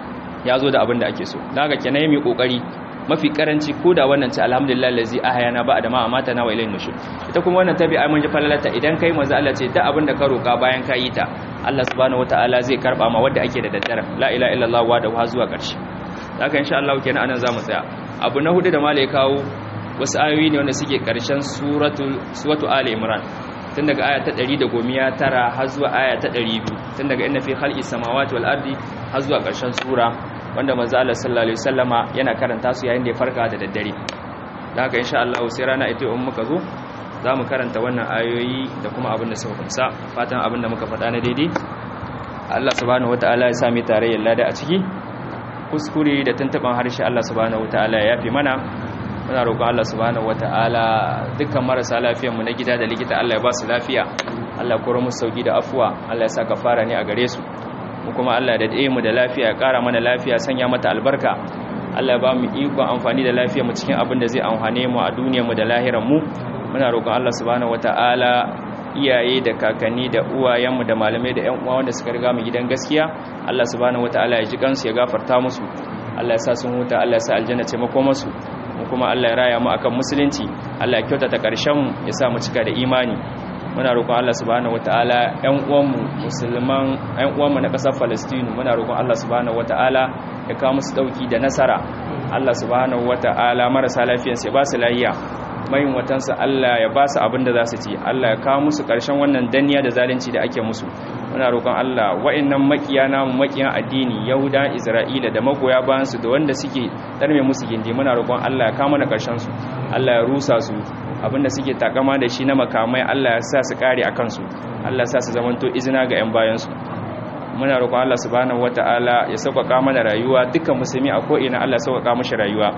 ya zo da abin da ake so daga kenan mai kokari mafi karanci ko da wannan ce alhamdulillah lazi ahayana ba da ma amata na wa ilayhin nushur ita kuma wannan tabi ai mun ji falalata idan kai manzo Allah ce da abin da ka roka bayan ka yi ta Allah subhanahu wataala zai karba ma wanda ake da daddare la ilaha illallah wa da zuwa ƙarshe haka insha Allah kenan anan zamu tsaya abu na hudu da malai kawo wasu ayoyi ne wanda suke ƙarshen suratul suratu ali imran tun daga aya ta 119 har zuwa aya ta 200 tun daga inna fi khalqis samawati wal ardi har zuwa ƙarshen sura wanda manzo Allah sallallahu alaihi wasallama yana karanta su yayin da ya farka da daddare da haka insha Allah sai rana ita in muka zo za mu karanta wannan ayoyi da kuma abin da suka kumsa fatan abin da muka faɗa na daidai Allah subhanahu wataala ya sami tarayyar lada a ciki kuskure da tuntuban harshe Allah subhanahu wataala ya yafi mana muna roƙon Allah subhanahu wataala dukkan marasa lafiyar mu na gida da likita Allah ya ba su lafiya Allah ya koro musu sauki da afuwa Allah ya sa kafara ne a gare su mu kuma Allah da dade mu da lafiya ya ƙara mana lafiya sanya mata albarka Allah ya ba mu iko amfani da lafiya mu cikin abin da zai amfane mu a duniyar mu da lahirar mu muna roƙon Allah subhanahu wataala iyaye da kakanni da uwayenmu da malamai da 'yan uwa wanda suka riga mu gidan gaskiya Allah subhanahu wataala ya ji kansu ya gafarta musu Allah ya sa sun huta Allah ya sa aljanna ce mako musu mu kuma Allah ya raya mu akan musulunci Allah ya kyautata karshen mu ya sa mu cika da imani muna roƙon Allah subhanahu wataala 'yan uwanmu musulman 'yan uwanmu na ƙasar Palestine muna roƙon Allah subhanahu wataala ya kawo musu dauki da nasara Allah subhanahu wataala marasa lafiyansu ya ba su lafiya mayin watansa Allah ya ba su abin da za su ci Allah ya kawo musu ƙarshen wannan danniya da zalunci da ake musu muna roƙon Allah wa'annan makiya namu makiyan addini Yahuda Isra'ila da magoya bayan su da wanda suke tarme musu gindi muna roƙon Allah ya kawo mana ƙarshen su Allah ya rusa su abinda suke takama da shi na makamai Allah ya sa su kare a kansu Allah ya sa su zamanto izina ga 'yan bayan su muna roƙon Allah subhanahu wata'ala ya sauƙaƙa mana rayuwa dukkan musulmi a ko'ina Allah ya sauƙaƙa mashi rayuwa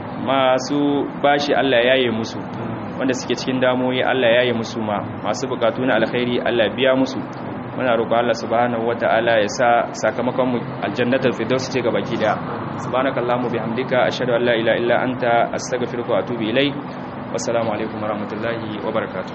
masu bashi Allah ya yi musu wanda suke cikin damoyi Allah ya yi musu ma masu bukatu na alkhairi Allah biya musu muna roƙo Allah subhanahu wata'ala ya sa sakamakon mu aljannatul firdaus ce ga baki daya subhanakallahumma bihamdika ashhadu an la ilaha illa anta astaghfiruka wa atubu ilaik wassalamu alaikum warahmatullahi wabarakatuh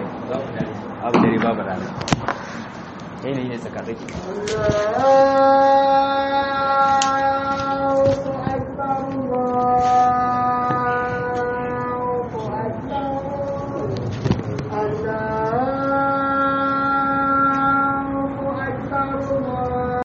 abu da riba ba rana yanayi ne tsakatsaki